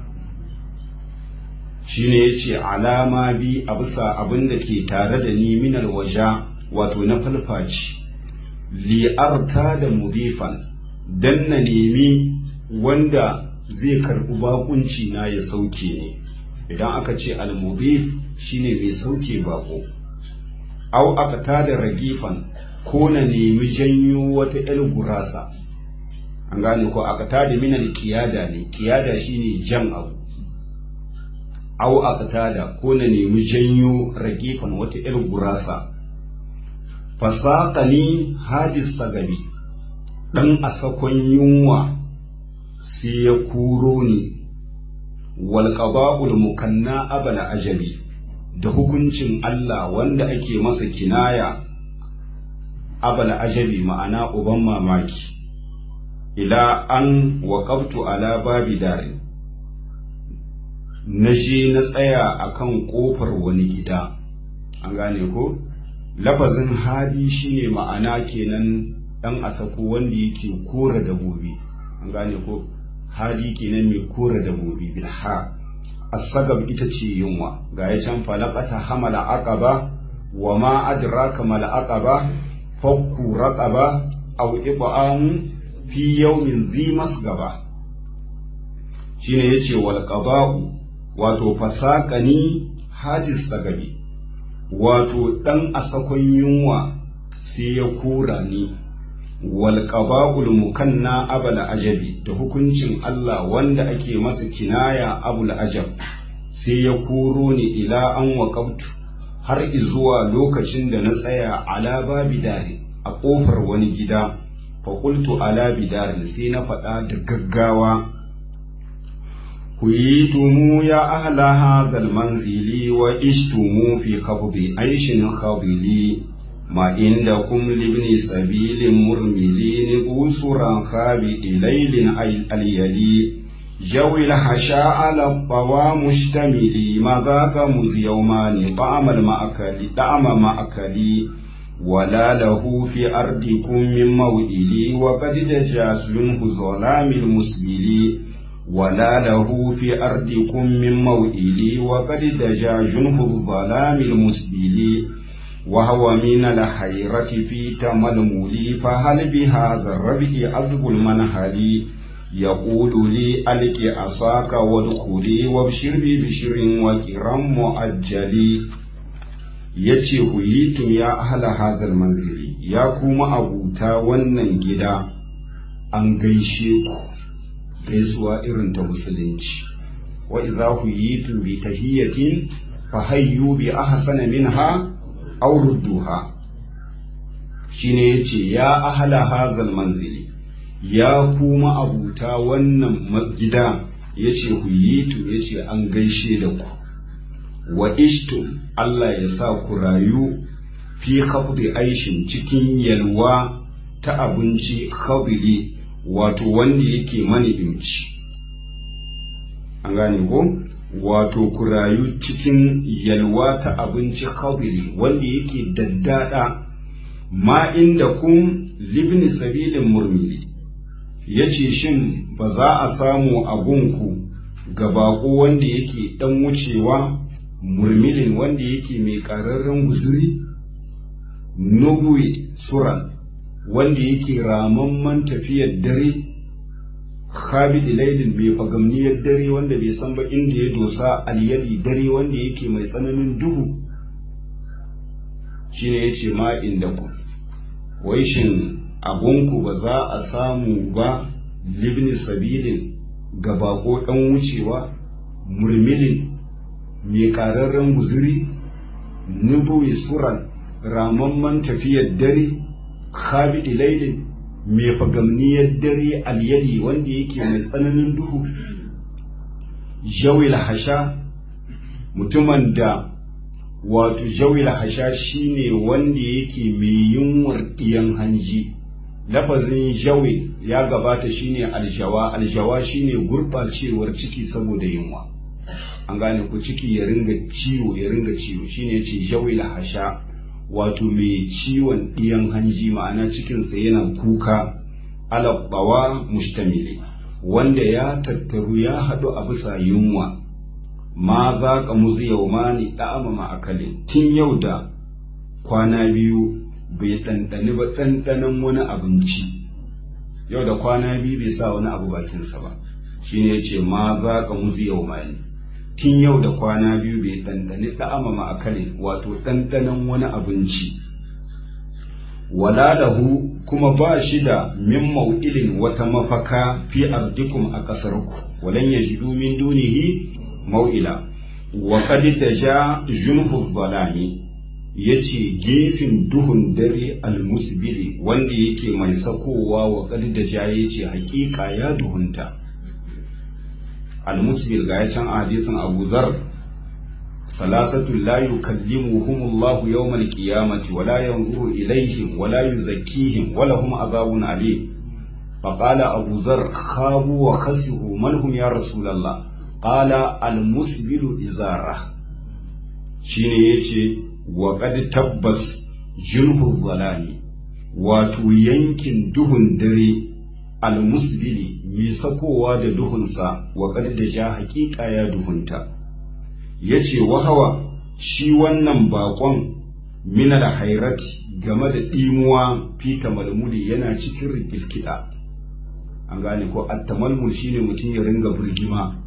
shine yace alama bi a bisa abin da ke tare da ni min alwaja wato na falfaci li'arta da mudifan dan na nemi wanda zai karɓi bakunci na ya sauke ne idan aka ce al-mudif shine mai sauke bako au aka da ragifan ko na nemi janyo wata yar gurasa an gane ko aka tada minal kiyada ne kiyada shine jan abu au aka da ko na nemi janyo ragifan wata yar gurasa fasaqani hadis sagabi dan asakon yunwa sai ya kuro ni walƙaba'ul mukanna abala ajabi da hukuncin Allah wanda ake masa kinaya abala ajabi ma'ana uban mamaki ila an waƙabtu ala babi darin na je na tsaya akan ƙofar wani gida an gane ko lafazin hadi shine ma'ana kenan ɗan asako wanda yake kora dabobi an gane ko hadi kenan mai kora dabobi bilha asagab ita ce yunwa ga ya can falaqata hamala aqaba wa ma adraka mal aqaba fakku raqaba aw ib'am fi yawmin dhi masgaba shine yace wal qada'u wato fasaqani hadis sagabi wato dan asakon yunwa sai ya kora ni wal qada'ul mukanna abul ajabi da hukuncin Allah wanda ake masa kinaya abul ajab sai ya koro ni ila an waqabtu har zuwa lokacin da na tsaya ala babi dare a kofar wani gida fa qultu ala bidar sai na faɗa da gaggawa كيتم يا أهل هذا المنزل وإشتم في خفض عيش خضلي ما عندكم لابن سبيل مرملين بوسرا خابئ ليل اليلي جوي الحشاء على الطوى مشتملي ما ذاك مز يومان طعم المأكل طعم مأكلي ولا له في أرضكم من موئلي وقد دجاس منه ظلام المسبلي ولا له في أرضكم من موئلي وقد دجا جنه الظلام المسبلي وهو من الحيرة في تململي فهل بهذا الربع عذب المنهل يقول لي ألك عصاك وادخلي وابشر ببشر وكرم مؤجلي yace huyitum ya ahla hazal manzili ya kuma abuta wannan gida an gaishe ku gaisuwa irin ta musulunci wa idza huyitum bi tahiyatin fa hayyu bi ahsana minha aw rudduha shine yace ya ahla hazal manzili ya kuma abuta wannan gida yace huyitum yace an gaishe da ku wa ishtum Allah ya sa ku rayu fi khafdi aishin cikin yalwa ta abinci khafdi wato wanda yake mani'imci an gane ko wato ku rayu cikin yalwa ta abinci khafdi wanda yake daddada ma inda kun libni sabilin murmili ya ce shin ba za a samu a gunku ga baƙo wanda yake ɗan wucewa murmilin wanda yake mai ƙararren guzuri nubuwi suran wanda yake ramamman tafiyar dare khabidi lailin mai fagamniyar dare wanda bai san ba inda ya dosa alyadi dare wanda yake mai tsananin duhu shine yace ma inda ku wai shin abunku ba za a samu ba libni sabilin ga bako ɗan wucewa murmilin mai ƙararren guzuri nubuwi suran ramamman tafiyar dare khabidi lailin mai fagamniyar dare alyadi wanda yake mai tsananin duhu jawil hasha mutumin da wato jawil hasha shine wanda yake mai yunwar ɗiyan hanji lafazin jawil ya gabata shine aljawa aljawa shine gurɓacewar ciki saboda yunwa an gane ku ciki ya ringa ciwo ya ringa ciwo shine yace jawil hasha wato mai ciwon ɗiyan hanji ma'ana cikinsa yana kuka alaɓawa mustamili wanda ya tattaru ya haɗu a bisa yunwa ma za ka muzu yau ma ni ɗa'ama ma'akalin tun yau da kwana biyu bai ɗanɗani ba ɗanɗanon wani abinci yau da kwana biyu bai sa wani abu bakinsa ba shine ya ce ma za ka muzu yau ma ni tun yau da kwana biyu bai ɗanɗani ɗa'ama ma'akalin wato ɗanɗanon wani abinci wala lahu kuma ba shi da min mau'ilin wata mafaka fi ardikum a ƙasarku walan yajidu min dunihi mau'ila wa qad taja junhu zalami yace gefen duhun dare almusbili wanda yake mai sakowa wa qad taja yace hakika ya duhunta almusbil ga can hadisin Abu Zar ثلاثة لا يكلمهم الله يوم القيامة ولا ينظر إليهم ولا يزكيهم ولهم عذاب عليم فقال أبو ذر خابوا وخسروا من هم يا رسول الله قال المسبل إزارة شيني يتي وقد تبس جنه الظلام wato yankin duhun dare almusbili mai sakowa da duhunsa wa da ja hakika ya duhunta ya ce wahawa shi wannan bakon mina da hairati game da ɗimuwa fita malmuli yana cikin rikilkida an gane ko attamalmul shine mutum ya ringa birgima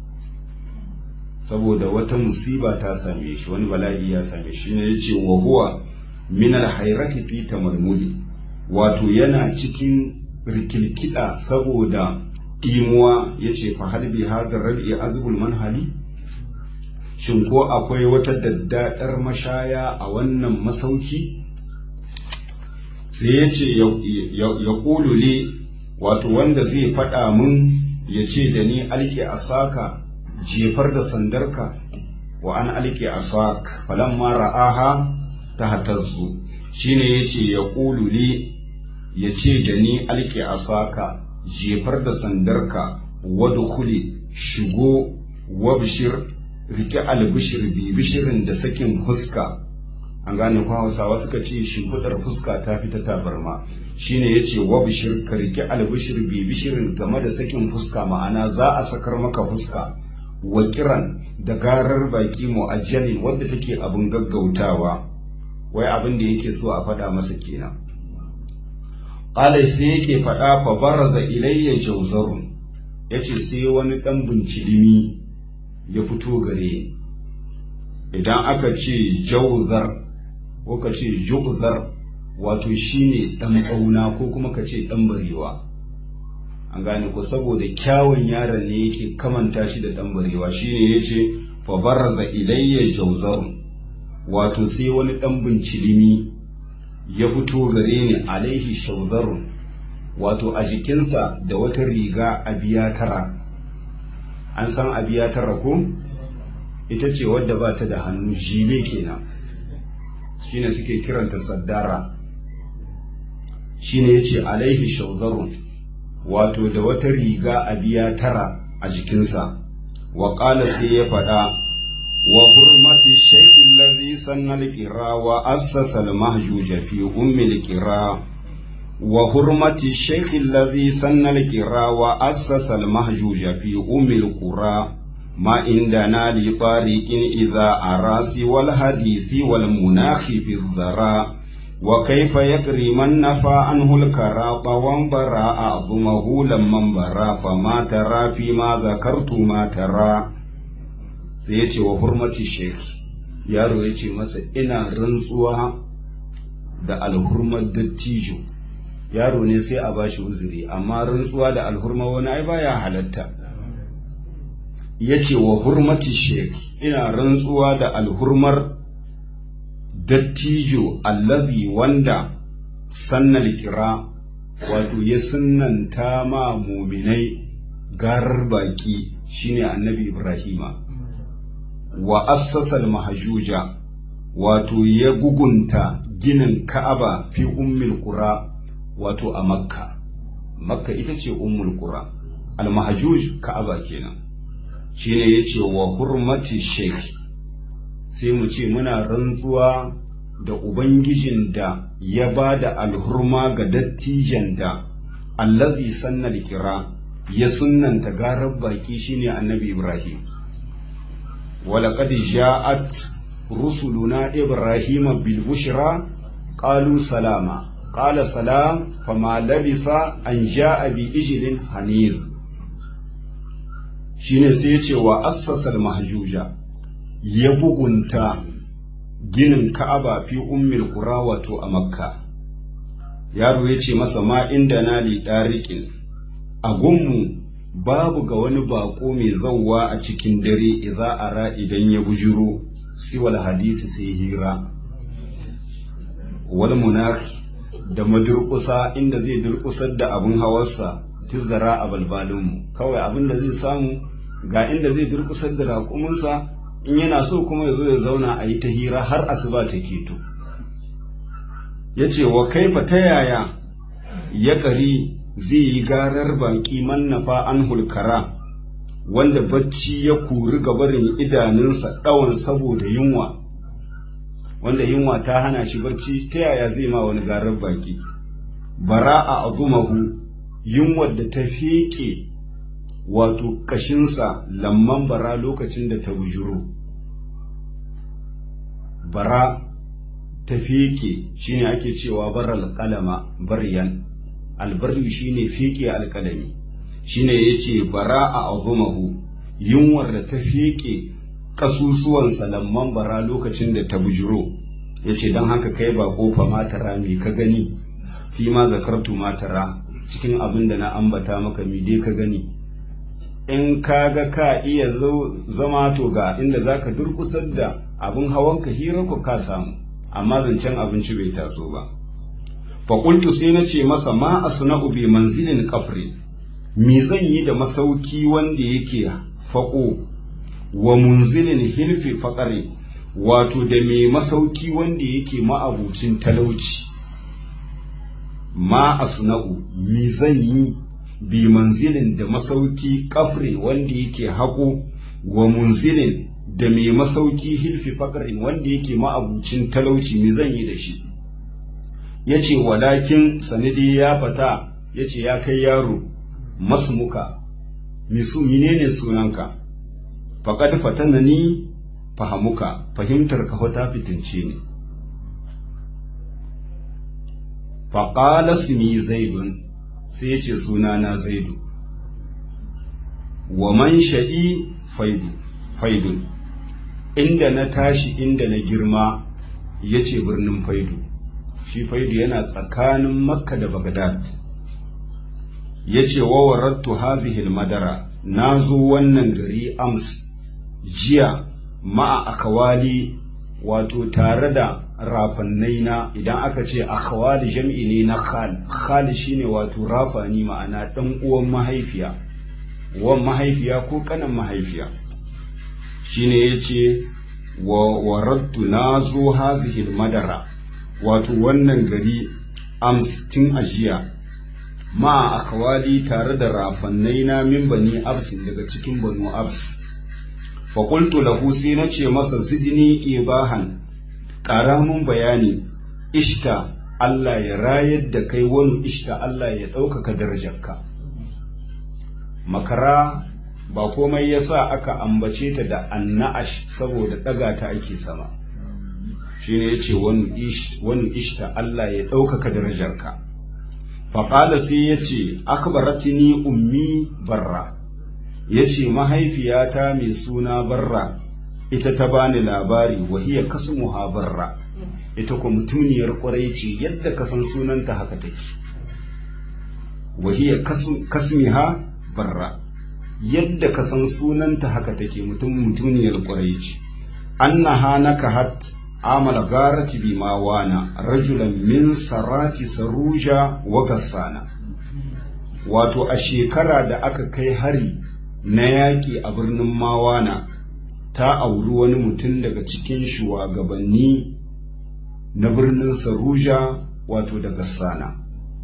saboda wata musiba ta same shi wani bala'i ya same shi ne ya ce wa huwa mina hairati fita malmuli wato yana cikin rikilkida saboda ɗimuwa ya ce fa halbi hazar rabi azbul manhali shin ko akwai wata daddadar mashaya a wannan masauki sai ya ce ya ƙulule wato wanda zai faɗa mun ya ce da ni alke a saka jefar da sandarka wa an alke asak falamma ra'aha ta hatazzu shine yace ya ƙulu li ya ce da ni alke asaka jefar da sandarka wadkhuli shigo wabshir rike albishir bi bishirin da sakin fuska an gane ko hausawa suka ce shimfiɗar fuska ta fita tabarma shine yace wabshir ka rike albishir bi bishirin game da sakin fuska ma'ana za a sakar maka fuska wa kiran da garar baki mu'ajjalin wadda take abin gaggautawa wai abin da yake so a faɗa masa kenan qala sai yake faɗa fa baraza ilayya jawzarun yace sai wani ɗan bincilimi ya fito gare ni idan aka ce jawzar ko ka ce jugzar wato shine ɗan ƙauna ko kuma ka ce ɗan barewa an gane ko saboda kyawun yaron ne yake kamanta shi da ɗan barewa shine yace fa baraza ilayya jawzarun wato sai wani ɗan bincilimi ya fito gare ni alaihi shaudarun wato a jikinsa da wata riga a biya tara an san a biya tara ko ita ce wadda ba ta da hannu jile kenan shine suke kiranta saddara shine ya ce alaihi shaudarun wato da wata riga a biya tara a jikinsa wa sai ya faɗa وحرمة الشيخ الذي سن القراء وأسس المهجوج في أم القراء وحرمة الشيخ الذي سن القراء وأسس المهجوج في أم القرى ما عندنا لطارق إذا أراس والحديث والمناخ في الذراء وكيف يكري من نفى عنه الكراط وانبرى أعظمه لما انبرى فما ترى فيما ذكرت ما ترى sai ya ce wa hurmati sheikh yaro ya ce masa ina rantsuwa da alhurmar dattijo yaro ne sai a bashi uzuri amma rantsuwa da alhurma wani ai baya halatta ya ce wa hurmati sheikh ina rantsuwa da alhurmar dattijo allazi wanda sannal kira wato ya sunnanta ma muminai garar baki shine annabi ibrahima wa assasal mahajuja wato ya gugunta ginin ka'aba fi ummul qura wato a makka makka ita ce ummul qura al mahajuj ka'aba kenan shine yace wa hurmati sheikh sai mu ce muna rantsuwa da ubangijin da ya ba da alhurma ga dattijan da allazi sanna kira ya sunnanta garar baki shine annabi ibrahim ولقد جاءت رسلنا إبراهيم بالبشرى قالوا سلاما قال سلام فما لبث أن جاء بإجل حنيذ shine sai ya ce wa assasal mahjuja ya bugunta ginin ka'aba fi ummil qura wato a makka yaro ya ce masa ma inda na li dariqin a gunmu babu ga wani bako mai zauwa a cikin dare idza ara idan ya bujuro siwal hadisi sai hira wal munaki da madurkusa inda zai durkusar da abin hawarsa tizara a balbalinmu kawai abin da zai samu ga inda zai durkusar da raƙuminsa in yana so kuma ya zo ya zauna a yi ta hira har asuba ta keto ya ce wa kaifa ta yaya ya ƙari zai yi garar baki mannafa an hulkara wanda bacci ya kuri gabarin idanunsa ɗawan saboda yunwa wanda yunwa ta hana shi barci ta yaya zai ma wani garar baki bara a azumahu yunwar da ta feƙe wato kashinsa lamman bara lokacin da ta bujuro bara ta feƙe shine ake cewa baral kalama baryan albarri shine fiƙe alƙalami shine yace bara a azumahu yunwar da ta fiƙe kasusuwan salamman bara lokacin da ta bujiro yace don haka kai ba kofa matara me ka gani fi ma zakartu matara cikin abin da na ambata maka me dai ka gani in ka ga ka iya zama to ga inda zaka durkusar da abin hawanka hira ku ka samu amma zancen abinci bai taso ba faƙultu sai na ce masa ma asna'u bi manzilin kafri me zan yi da masauki wanda yake faƙo wa munzilin hilfi faƙari wato da mai masauki wanda yake ma'abucin talauci ma asna'u mi zan yi bi manzilin da masauki kafre wanda yake haƙo wa munzilin da mai masauki hilfi faƙarin wanda yake ma'abucin talauci mi zan yi da shi ya ce walakin sanadi ya fata ya ce ya kai yaro masmuka misu menene sunanka faƙad fatana ni fahamuka fahimtar ka ta fitince ne faƙala sumi zaidun sai ya ce sunana zaidu wa man sha'i faidun inda na tashi inda na girma ya ce birnin faidu shi faidu yana tsakanin makka da bagdad ya ce wa warattu hazihil madara na zo wannan gari ams jiya ma'a akawali wato tare da rafannai na idan aka ce akhawali jam'i ne na khal khal shine wato rafani ma'ana dan uwan mahaifiya uwan mahaifiya ko kanan mahaifiya shine yace wa waradtu nazo hazihi madara wato wannan gari ams tun ajiya ma akhawali tare da rafannai na min bani abs daga cikin banu abs fa qultu lahu sai nace masa zidni ibahan ƙara mun bayani ishta Allah ya rayar da kai wani ishta Allah ya ɗaukaka darajarka makara ba komai ya sa aka ambace ta da anna'ash saboda ɗaga ta ake sama shi ne ya ce wani ishta Allah ya ɗaukaka darajarka faƙala sai ya ce akbaratini ummi barra ya ce mahaifiyata mai suna barra ita ta bani labari wahiya kasmuha barra ita ko mutuniyar kwarai ce yadda ka san sunanta haka take wahiya kasmiha barra yadda ka san sunanta haka take mutum mutuniyar kwarai ce annaha nakahat amala garati bi mawana rajulan min sarati saruja wa gassana wato a shekara da aka kai hari na yaƙi a birnin mawana ta auri wani mutum daga cikin shugabanni na birnin Saruja wato daga Sana.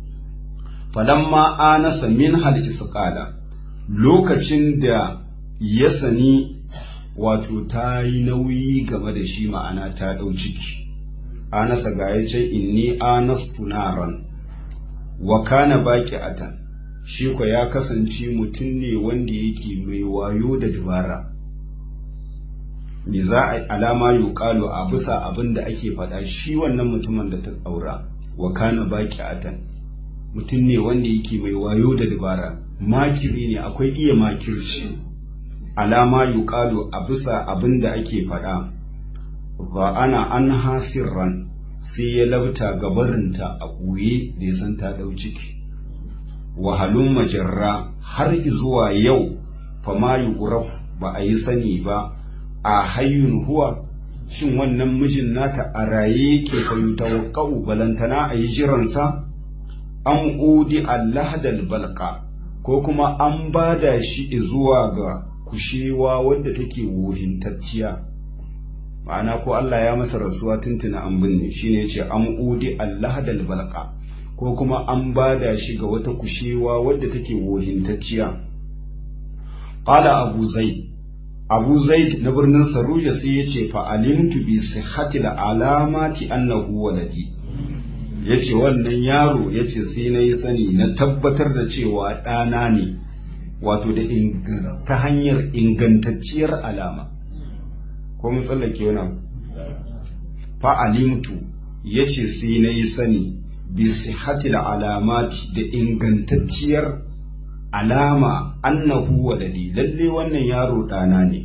Falamma anasa min hal isqala lokacin da ya sani wato ta yi nauyi game da shi ma'ana ta ɗau ciki. Anasa ga ya ce inni anastu naran wa kana baki atan shi ko ya kasance mutum ne wanda yake mai wayo da dabara. me za a alama yuqalu a bisa abin da ake faɗa shi wannan mutumin da ta aura wa kana baki atan mutum ne wanda yake mai wayo da dabara makiri ne akwai iya makirci alama yuqalu a bisa abin da ake faɗa za ana an hasirran sai ya labta gabarinta a ɓoye da ya san ta ɗau ciki wahalun majarra har zuwa yau fama yuqraf ba a yi sani ba a hayyun huwa shin wannan mijin nata a raye yake fayu tawakkau balantana a yi jiransa an udi allahdal balka ko kuma an bada shi zuwa ga kushewa wadda take wohintacciya ma'ana ko Allah ya masa rasuwa tuntuna an binne shine yace an udi allahdal balka ko kuma an bada shi ga wata kushewa wadda take wohintacciya qala abu zaid abu zaid na birnin saruja sai ya ce fa'alimtu bi sihhatil alamati annahu waladi ya ce wannan yaro ya ce sai na yi sani na tabbatar da cewa ɗana ne wato da ta hanyar ingantacciyar alama ko mun tsallake wani fa'alimtu ya ce sai na yi sani bi sihhatil alamati da ingantacciyar alama annahu waladi lalle wannan yaro ɗana ne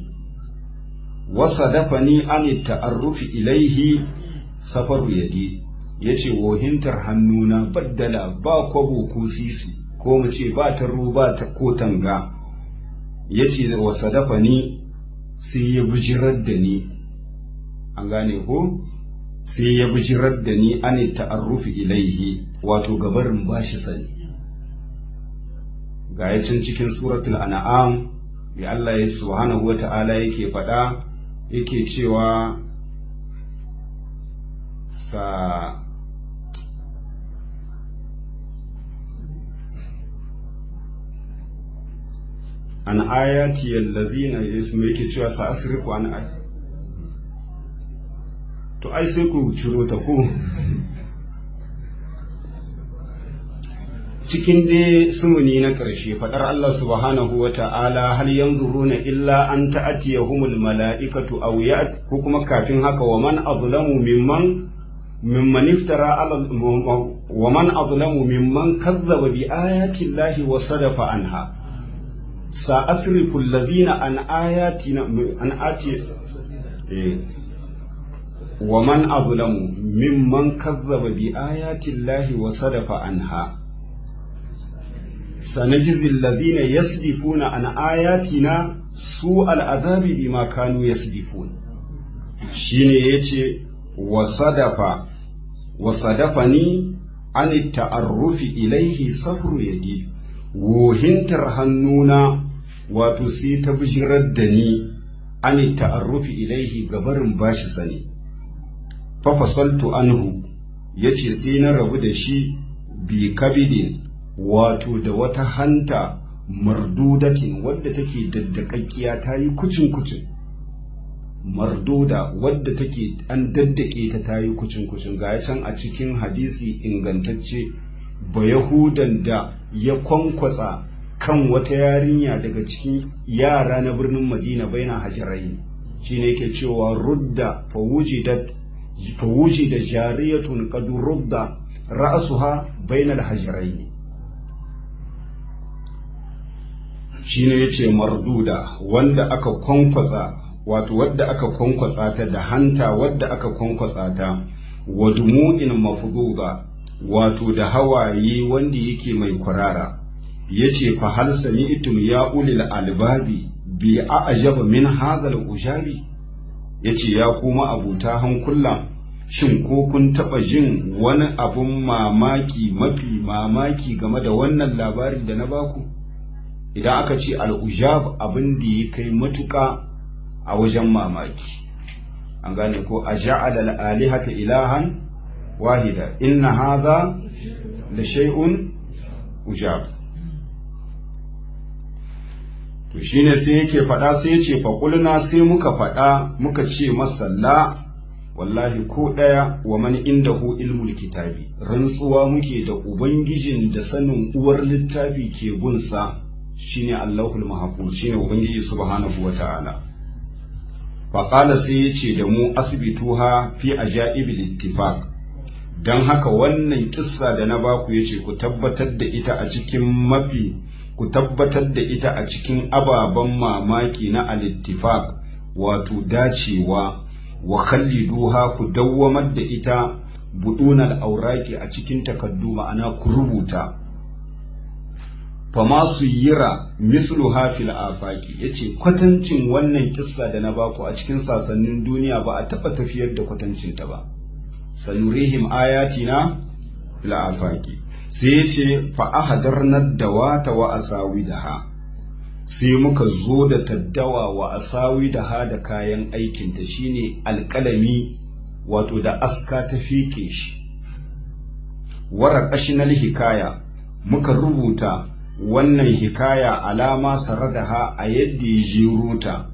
wasa dafa ni an ta'arrufi ilaihi safaru yadi ya ce wohintar hannuna baddala ba kwabo ko sisi ko mu ce ba taro ba ta ko tanga ya ce wasa dafa ni sai ya bijirar da ni an gane ko sai ya bijirar da ni an ta'arrufi ilaihi wato gabarin bashi sani ga can cikin suratul an'am ya Allah ya subhanahu wa ta'ala yake faɗa yake cewa sa an ayati allazina yasmu yake cewa sa asrifu an ay to ai sai ku ciro ta ku cikin dai sumuni na ƙarshe faɗar Allah subhanahu wa ta'ala hal yanzuruna illa an ta'atiyahumul mala'ikatu aw ya't ko kuma kafin haka wa man azlamu mimman mimman iftara ala wa man azlamu mimman kazzaba bi ayati llahi wa sadafa anha sa asrifu alladhina an ayatina an ati wa man azlamu mimman kazzaba bi ayati llahi wa sadafa anha سنجزي الذين يصدفون عن آياتنا سوء العذاب بما كانوا يصدفون shine yace wasadafa wasadafani an ta'arrufi ilaihi safru yadi wohintar hannuna wato sai ta bijirar da ni an ta'arrufi ilaihi gabarin bashi sani fa fasaltu anhu yace sai na rabu da shi bi kabidin wato da wata hanta mardudatin wadda take daddakakkiya ta yi kucin-kucin marduda wadda take an daddake ta ta yi kucin-kucin ga can a cikin hadisi ingantacce ba yahudan da ya kwankwatsa kan wata yarinya daga cikin yara na birnin madina baina hajarai shine yake cewa rudda fawuji da jariyatun qad rudda ra'suha bainal hajaraini shine yace marduda wanda aka kwankwasa wato wadda aka kwankwasa ta da hanta wadda aka kwankwasa ta wa dumu'in mafduda wato da hawaye wanda yake mai kwarara yace fa hal sami'tum ya ulil albabi bi a'jaba min hadha al-ujabi yace ya kuma abuta hankula shin ko kun taba jin wani abun mamaki mafi mamaki game da wannan labari da na baku idan aka ce al'ujab abin da ya kai matuƙa a wajen mamaki an gane ko a ja'ala al'alihata ilahan wahida inna hadha da shay'un ujab to shine sai yake faɗa sai ya ce faƙulna sai muka faɗa muka ce masalla wallahi ko ɗaya wa man indahu ilmul kitabi rantsuwa muke da ubangijin da sanin uwar littafi ke gunsa shine Allahul Mahfuz shine Ubangiji subhanahu wata'ala fa qala sai yace da mu asbituha fi ajaibil ittifaq dan haka wannan kissa da na baku yace ku tabbatar da ita a cikin mafi ku tabbatar da ita a cikin ababen mamaki na al-ittifaq wato dacewa wa khalliduha ku dawwamar da ita budunal auraki a cikin takaddu ma'ana ku rubuta fama su yira mislu hafil afaki ya ce kwatancin wannan kissa da na baku a cikin sasannin duniya ba a taɓa tafiyar da kwatancinta ba sanurihim ayatina fil afaki sai ya ce fa ahadarna dawata wa asawi da ha sai muka zo da taddawa wa asawi da ha da kayan aikinta shine alƙalami wato da aska ta fike shi wara ƙashinal hikaya muka rubuta wannan hikaya alama saradaha a yadda ya jero ta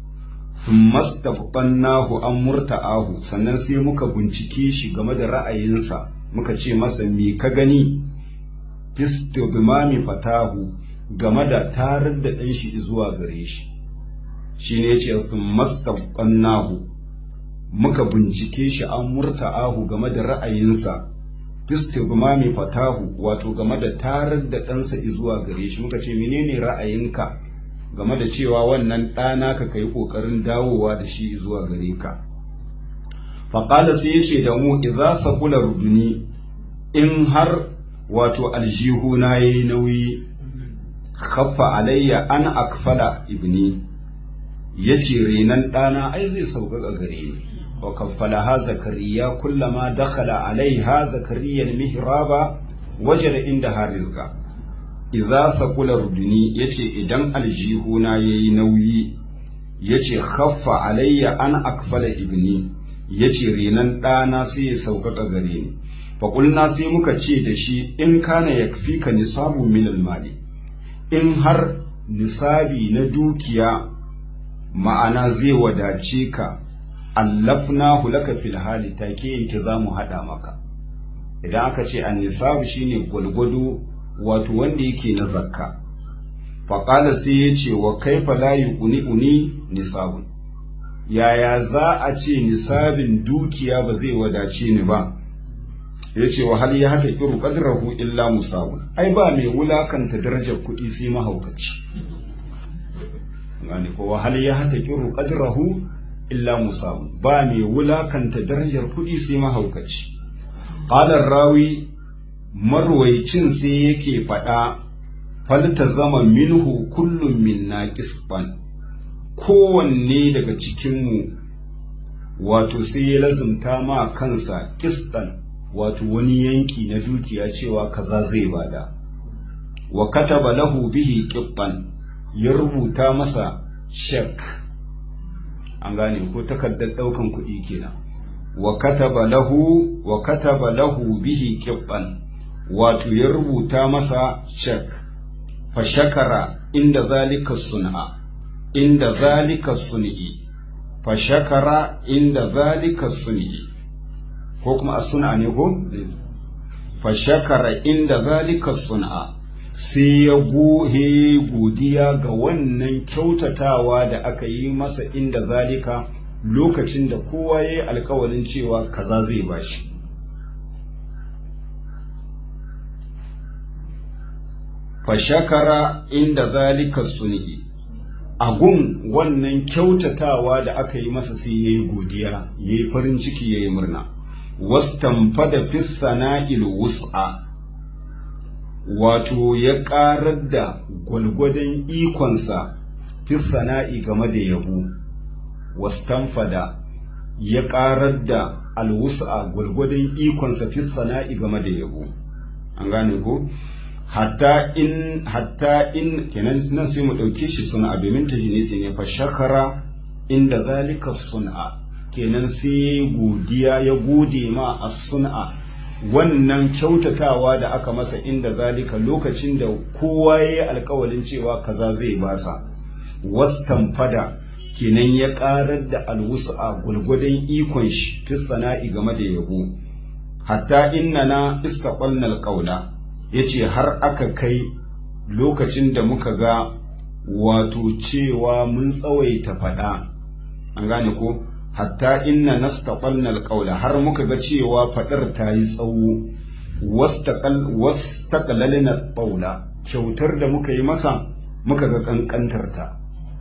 nahu an murta'ahu sannan sai muka bincike shi game da ra'ayinsa muka ce masa me ka gani fistibmami fatahu game da tarar da ɗan shi zuwa gare shi shi ne ce nahu muka bincike shi an murta'ahu game da ra'ayinsa istibmami fatahu wato game da tarar da ɗansa zuwa gare shi muka ce menene ra'ayinka game da cewa wannan ɗana ka kai ƙoƙarin dawowa da shi zuwa gare ka faƙala sai ya ce da mu idza saqula ruduni in har wato aljihuna yayi nauyi khaffa alayya an akfala ibni yace renan ɗana ai zai sauƙaƙa gare ni وكفلها زكريا كلما دخل عليها زكريا المهراب وجد عندها رزقا idza thaqula ruduni yace idan aljihuna yayi nauyi yace khaffa alayya an akfala ibni yace renan ɗana sai ya sauƙaƙa gare ni faƙulna sai muka ce da shi in kana yakfika nisabu min mali in har nisabi na dukiya ma'ana zai wadace ka allafna laka fil hali take yanke za mu haɗa maka idan aka ce an nisabu shine gwalgwado wato wanda yake na zakka faƙala sai ya ce wa kaifa la yuqni uni nisabun yaya za a ce nisabin dukiya ba zai wadace ni ba ya ce wa hal ya haka kiru qadrahu illa musawun ai ba mai wulakanta darajar kuɗi sai mahaukaci gane ko wa hal ya haka kiru qadrahu illa musawun ba mai wulakanta darajar kuɗi sai mahaukaci qala rawi marwaicin sai yake faɗa falta zama minhu kullum minna qisban kowanne daga cikinmu wato sai ya lazumta ma kansa kistan wato wani yanki na dukiya cewa kaza zai bada wa kataba lahu bihi qibban ya rubuta masa shek an gane ko takardar daukan kuɗi kenan wa kataba lahu wa kataba lahu bihi qibban wato ya rubuta masa shek fa shakara inda zalika sun'a inda zalika sun'i fa shakara inda zalika sun'i ko kuma as-sun'a ne ko fa shakara inda zalika sun'a sai ya gohe godiya ga wannan kyautatawa da aka yi masa inda zalika lokacin da kowa ya yi alkawalin cewa kaza zai bashi fa shakara inda zalika sun'i agun wannan kyautatawa da aka yi masa sai ya yi godiya ya yi farin ciki ya yi murna wastamfada fi sana'il wus'a wato ya ƙarar da gwalgwadon ikonsa fi sana'i game da yabo wastamfada ya ƙarar da alwus'a gwalgwadon ikonsa fi sana'i game da yabo an gane ko hatta in hatta in kenan nan sai mu ɗauke shi suna domin ta ne fa shakara inda zalika sun'a kenan sai ya godiya ya gode ma a sun'a wannan kyautatawa da aka masa inda zalika lokacin da kowa ya yi alkawalin cewa kaza zai basa wastamfada kenan ya karar da alwusa gulgudun ikon shi fi sana'i game da yabo hatta inna na istaqalna alqawla yace har aka kai lokacin da muka ga wato cewa mun tsawaita fada an gane ko hatta inna nastaqalna alqawla har muka ga cewa fadar ta yi tsawo wastaqal wastaqalalna qawla kyautar da muka yi masa muka ga kankantar ta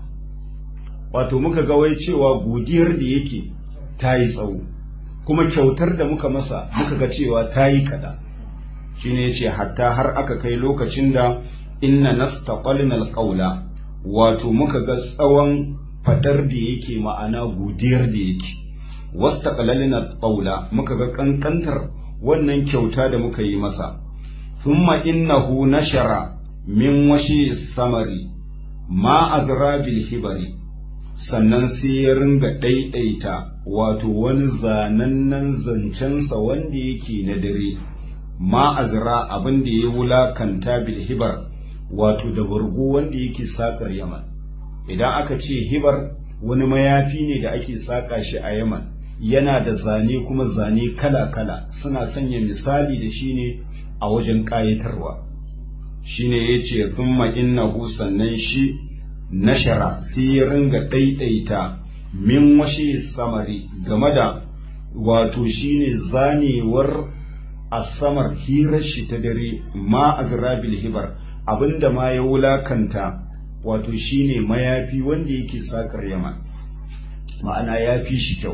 wato muka ga wai cewa godiyar da yake ta yi tsawo kuma kyautar da muka masa muka ga cewa ta yi kada shine yace hatta har aka kai lokacin da inna nastaqalna alqawla wato muka ga tsawon fadar da yake ma'ana godiyar da yake wasta qalalina qawla muka ga kankantar wannan kyauta da muka yi masa thumma innahu nashara min washi samari ma azra bil hibari sannan sai ya ringa ɗaiɗaita wato wani zanannen zancensa wanda yake na dare ma azra abin da ya wulakanta bil hibar wato da bargo wanda yake sakar yaman idan aka ce hibar wani mayafi ne da ake saƙa shi a yaman yana da zane kuma zane kala-kala suna sanya misali da shi ne a wajen ƙayatarwa shi ne ya ce thumma innahu sannan shi nashara sai ya ringa ɗaiɗaita min washe samari game da wato shi ne zanewar asamar hirar shi ta dare ma azrabil hibar abinda ma ya wulakanta wato shine mayafi wanda yake sakar yaman ma'ana ya fi shi kyau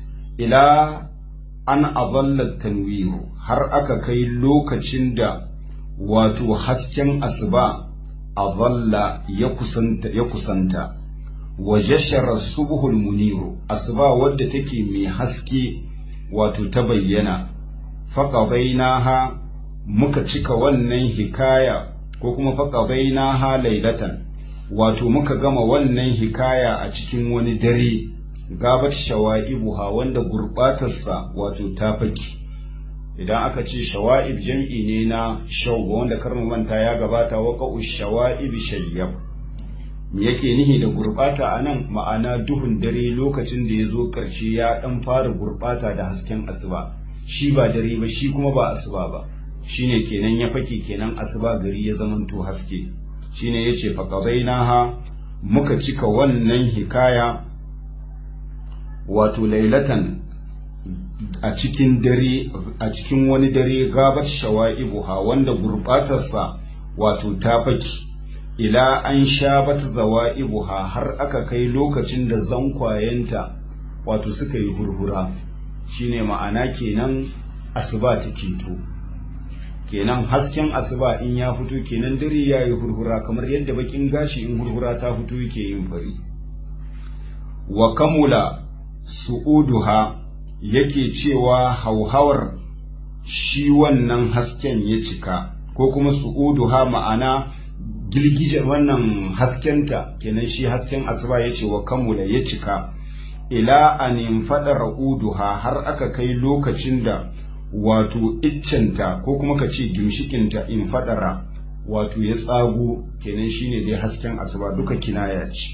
ila an azallar tanwiru har aka kai lokacin da wato hasken asuba azalla ya kusanta ya kusanta wa jashara subhul muniru asuba wadda take mai haske wato ta bayyana faqadainaha muka cika wannan hikaya ko kuma faqadaina ha laylatan wato muka gama wannan hikaya a cikin wani dare gabat shawa'ibuha wanda gurbatarsa wato ta faki idan aka ce shawa'ib jam'i ne na shauba wanda karmu manta ya gabata waqa'u shawa'ib shayyab me yake nihi da gurbata a nan ma'ana duhun dare lokacin da ya zo ƙarshe ya ɗan fara gurbata da hasken asuba shi ba dare ba shi kuma ba asuba ba shine kenan ya fake kenan asuba gari ya zamanto haske shine yace faqadainaha muka cika wannan hikaya wato lailatan a cikin dare a cikin wani dare gabat shawa'ibuha wanda gurbatarsa wato ta faki ila an sha bata zawa'ibuha har aka kai lokacin da zankwayenta wato suka yi hurhura shine ma'ana kenan asuba ta keto kenan hasken asuba in ya fito kenan dare ya yi hurhura kamar yadda bakin gashi in hurhura ta fito yake yin fari wa kamula su'uduha yake cewa hauhawar shi wannan hasken ya cika ko kuma su'uduha ma'ana girgijen wannan haskenta kenan shi hasken asuba ya ce wa kamula ya cika ila anin faɗa ra'uduha har aka kai lokacin da wato iccenta ko kuma ka ce gimshikinta in faɗara wato ya tsago kenan shine dai hasken asuba duka kinaya ce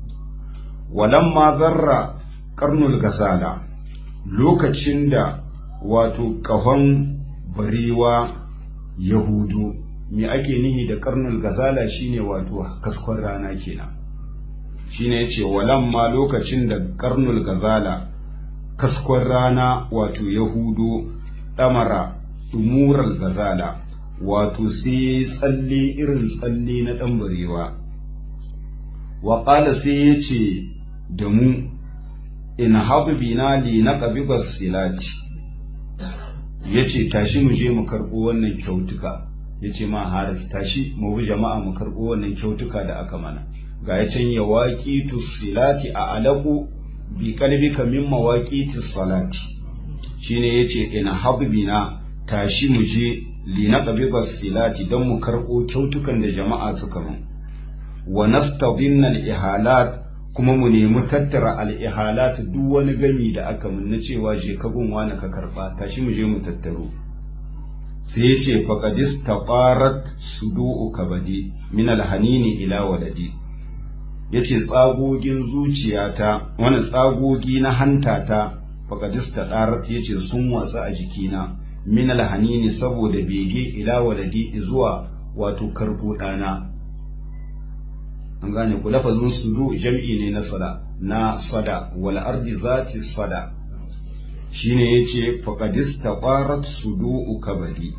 walamma zarra karnul gasala lokacin da wato ƙahon barewa yahudu me ake nihi da karnul gazala shine wato kaskon rana kenan shine yace walamma lokacin da karnul gazala kaskon rana wato yahudu damara umural gazala wato sai tsalle irin tsalle na dan barewa wa qala sai yace da mu in hadu bina li naqbiga silati yace tashi mu je mu karbo wannan kyautuka ya ce ma haris tashi mu bi jama'a mu karɓo wannan kyautuka da aka mana ga ya can ya waƙi silati a alaƙu bi kalbika min mawaƙi salati shine ya ce ina habibina tashi mu je li na silati don mu karɓo kyautukan da jama'a suka mun wa nastadinna al-ihalat kuma mu nemi tattara al-ihalat duk wani gami da aka mun na cewa je ka gunwa na ka karɓa tashi mu je mu tattaro sai ya ce faƙadis ta ƙarat sudu'u kabadi min alhanini ila waladi ya ce tsagogin zuciyata wani tsagogi na hantata faƙadis ta ƙarat ya ce sun watsa a jikina min alhanini saboda bege ila waladi zuwa wato karɓo ɗana an gane ku lafazin sudu jam'i ne na sada na sada wal ardi zati sada shine yace faqadis taqarat sudu'u kabadi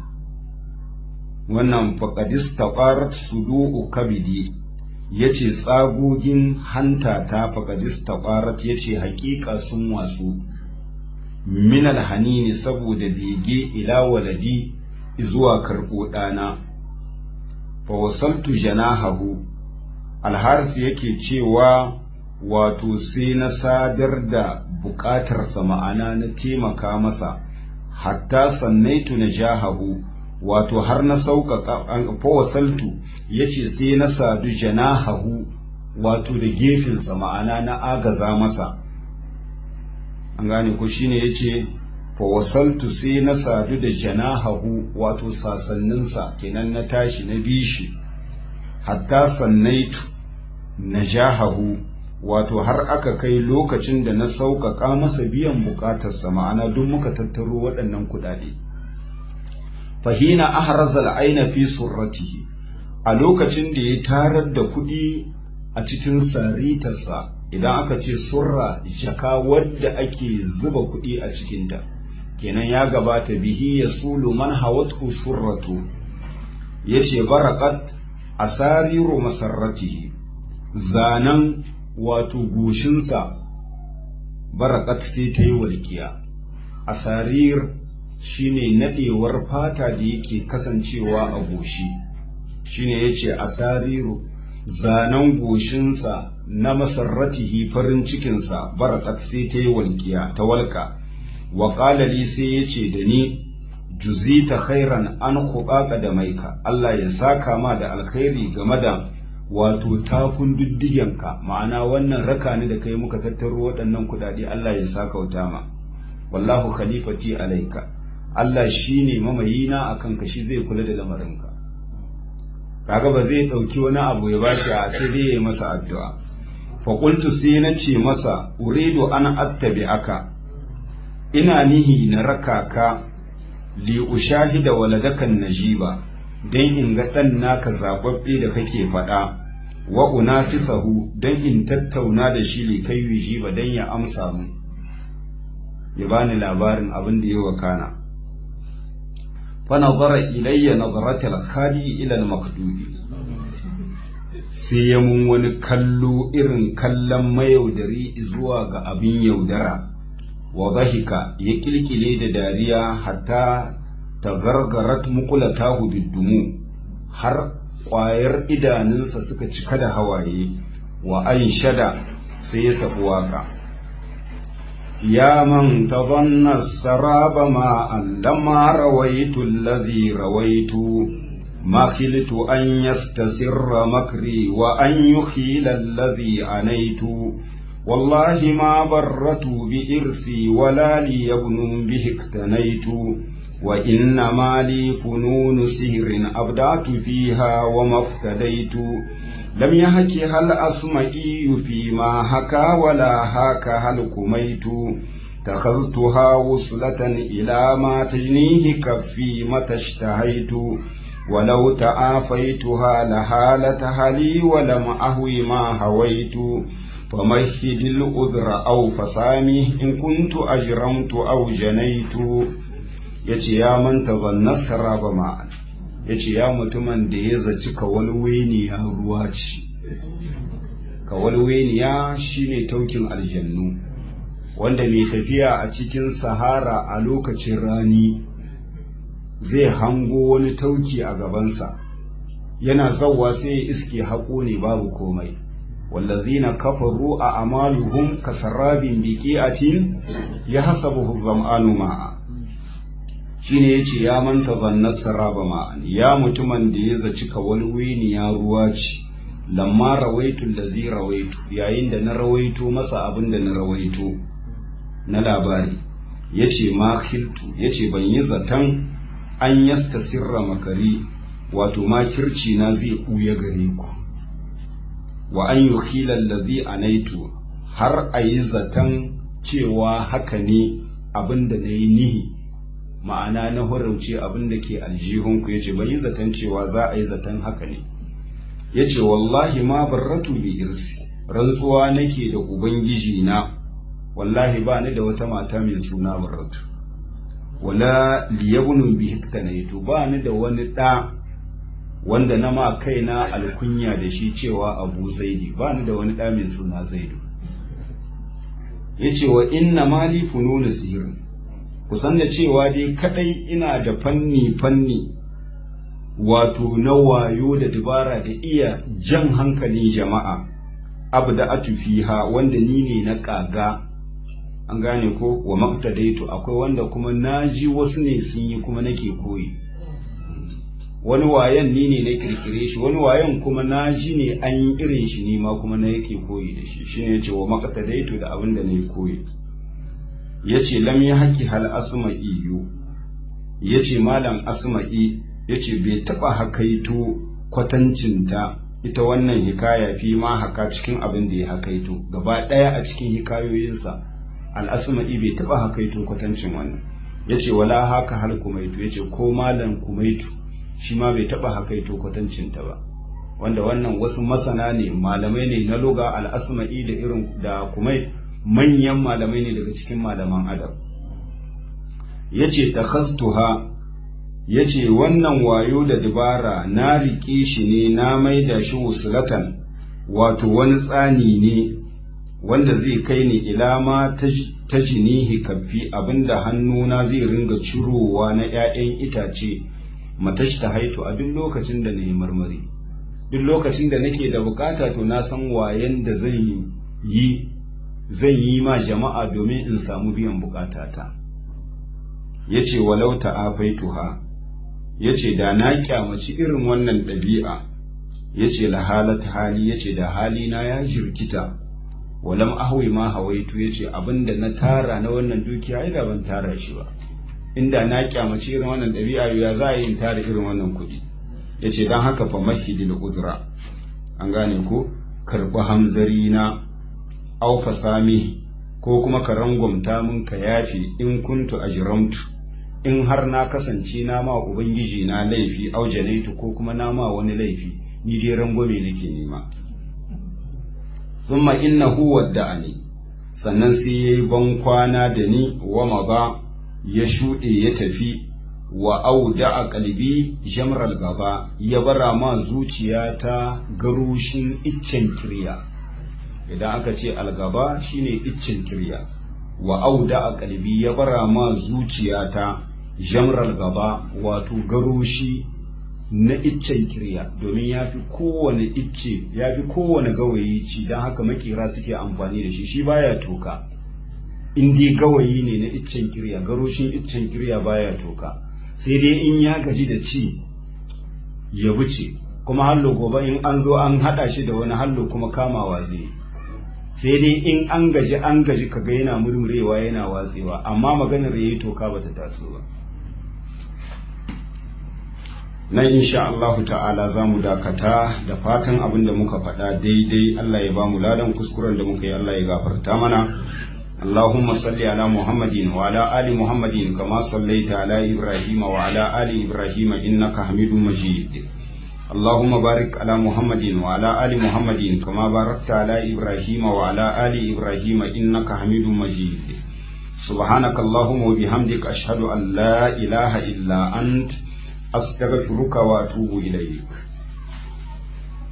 wannan faqadis taqarat sudu'u kabidi yace tsagogin hanta ta faqadis taqarat yace haƙiƙa sun watsu min alhanini saboda bege ila waladi zuwa karɓo ɗana fa wasaltu janahahu alharis yake cewa wato sai na sadar da buƙatarsa ma'ana na taimaka masa hatta sannaitu na jahahu wato har na sauƙaƙa fawasaltu ya ce sai na sadu janahahu wato da gefensa ma'ana na agaza masa an gane ko shine ya ce fawasaltu sai na sadu da janahahu wato sasanninsa kenan na tashi na bishi hatta sannaitu na jahahu wato har aka kai lokacin da na sauƙaƙa masa biyan buƙatarsa ma'ana duk muka tattaro waɗannan kuɗaɗe. Fahina ahrazal aina fi surratihi a lokacin da ya tarar da kuɗi a cikin saritarsa idan aka ce surra jaka wadda ake zuba kuɗi a cikinta kenan ya gabata bihi ya sulu man hawatu surratu ya ce barakat asariru masarratihi zanen wato goshinsa barakat sai ta yi walƙiya asarir shine nadewar fata da yake kasancewa a goshi shine yace asariru zanen goshinsa na masarratihi farin cikinsa barakat sai ta yi walƙiya ta walƙa wa li sai yace da ni juzita khairan an khuqaqa da maika Allah ya saka ma da alkhairi game da wato takun diddigenka ma'ana wannan raka ne da kai muka tattaro waɗannan kuɗaɗe Allah ya saka wuta ma wallahu khalifati alaika Allah shine mamayina akan ka shi zai kula da lamarinka kaga ba zai ɗauki wani abu ya bashi a sai dai ya yi masa addu'a fa qultu sai na ce masa uridu an attabi'aka ina nihi na raka ka li ushahida waladakan najiba dan in ga dan naka zababbe da kake faɗa wa unafisahu dan in tattauna da shi li kai yujiba dan ya amsa mu ya bani labarin abin da ya wakana fa nazara ilayya nazaratal khali ila al makdubi sai ya mun wani kallo irin kallon mayaudari zuwa ga abin yaudara wa zahika ya kilkile da dariya hatta ta gargarat mukulatahu biddumu har ƙwayar idanunsa suka cika da hawaye wa an shada sai ya safi waka ya man tadhanna saraba ma allama rawaitu allazi rawaitu ما خلت أن يستسر مكري وأن يخيل الذي عنيت والله ما برت بإرسي ولا لي ابن به اقتنيت وإنما لي فنون سهر أبدعت فيها وما افتديت لم يهكها الأسمئي فيما هكا ولا هاك هل كميت تخذتها وصلة إلى ما تجنيه كفي متى اشتهيت ولو تعافيتها لهالتها لي ولم أهوي ما هويت فمهد الأذر أو فسامي إن كنت أجرمت أو جنيت yace ya manta zannar saraba ma'an yace ya mutumin da ya zaci kawalweniya ruwa ce kawalweniya shine taukin aljannu wanda mai tafiya a cikin sahara a lokacin rani zai hango wani tauki a gabansa yana zawwa sai ya iske haƙo ne babu komai wallazina kafaru a amaluhum kasarabin biqi'atin yahsabuhu zam'anu ma'a shine yace ya manta zannar saraba ma'an ya mutumin da ya zaci kawalwini ya ruwa ce lamma rawaitu allazi rawaitu yayin da na rawaito masa abin da na rawaito na labari yace ma khiltu yace ban yi zaton an yasta sirra makari wato makirci na zai ɓuya gare ku wa an yi khilallazi anaitu har a yi zaton cewa haka ne abin da na yi nihi ma'ana na horauce abin da ke aljihunku ya ce yi zaton cewa za a yi zaton haka ne ya ce wallahi ma barratu bi irsi rantsuwa nake da ubangiji na wallahi ba ni da wata mata mai suna barratu wala liyabnu bi hiktanaitu ba ni da wani ɗa wanda na ma kaina alkunya da shi cewa abu zaidi ba ni da wani ɗa mai suna zaidu ya ce wa inna mali fununu sihirin kusan da cewa dai kadai ina da fanni fanni wato na wayo da dabara da iya jan hankalin jama'a abu da atufiha wanda ni ne na kaga an gane ko wa maktadaitu akwai wanda kuma naji wasu ne sun yi kuma nake koyi wani wayan ni ne na kirkire shi wani wayan kuma naji ne an yi irin shi ne ma kuma na yake koyi da shi shine yace wa maktadaitu da abin da na koyi yace lam ya haki hal asma'i yu yace malam asma'i yace bai taba hakaito kwatancinta ita wannan hikaya fi ma haka cikin abin da ya hakaito gaba daya a cikin hikayoyinsa al'asma'i bai taɓa hakaito kwatancin wannan ya ce wala haka hal kumaitu ya ce ko malam kumaitu shi ma bai taɓa hakaito kwatancinta ba wanda wannan wasu masana ne malamai ne na loga al'asma'i da irin da kumai manyan malamai ne daga cikin malaman adam ya ce ta ya ce wannan wayo da dabara na riƙe shi ne na maida shi wusulatan wato wani tsani ne wanda zai kai ni ila ma ta jinihi kafi abinda hannuna zai ringa cirowa na ‘ya'yan itace matashi ta haitu a duk lokacin da na yi marmari duk lokacin da nake da bukata to na san wayan da zan yi zan yi ma jama'a domin in samu biyan bukatata yace walau ta'afaituha yace da na kyamaci irin wannan ɗabi'a yace la halat hali yace da hali na ya jirkita walam ahwi ma hawaitu yace abinda na tara na wannan dukiya ai da ban tara shi ba inda na kyamaci irin wannan ɗabi'a ya za a yi in tara irin wannan kuɗi yace dan haka fa mahidil uzra an gane ko karɓi hamzari na au fasami ko kuma ka rangwamta min ka yafi in kuntu ajramtu in har na kasance na ma ubangiji na laifi au janaitu ko kuma na ma wani laifi ni dai rangwame nake nema thumma innahu wadda'ani sannan sai yayi ban kwana da ni wa maza ya shuɗe ya tafi wa auda a kalbi jamral gaba ya bara ma zuciyata garushin iccen kirya idan aka ce algaba shine iccen kirya wa auda a kalbi ya bara ma zuciyata jamral gaba wato garushi na iccen kirya domin ya fi kowane icce ya fi kowane gawayi ci don haka makera suke amfani da shi shi baya toka in dai gawayi ne na iccen kirya garoshin iccen kirya baya toka sai dai in ya gaji da ci ya wuce kuma hallo gobe in an zo an haɗa shi da wani hallo kuma kamawa zai sai dai in an gaji an gaji kaga yana murmurewa yana watsewa amma maganar yayi toka bata taso ba nan insha Allah ta'ala za mu dakata da fatan abin da muka faɗa daidai Allah ya ba mu ladan kuskuren da muka yi Allah ya gafarta mana اللهم صل على محمد وعلى آل محمد كما صليت على إبراهيم وعلى آل إبراهيم إنك حميد مجيد اللهم بارك على محمد وعلى آل محمد كما باركت على إبراهيم وعلى آل إبراهيم إنك حميد مجيد سبحانك اللهم وبحمدك أشهد أن لا إله إلا أنت أستغفرك وأتوب إليك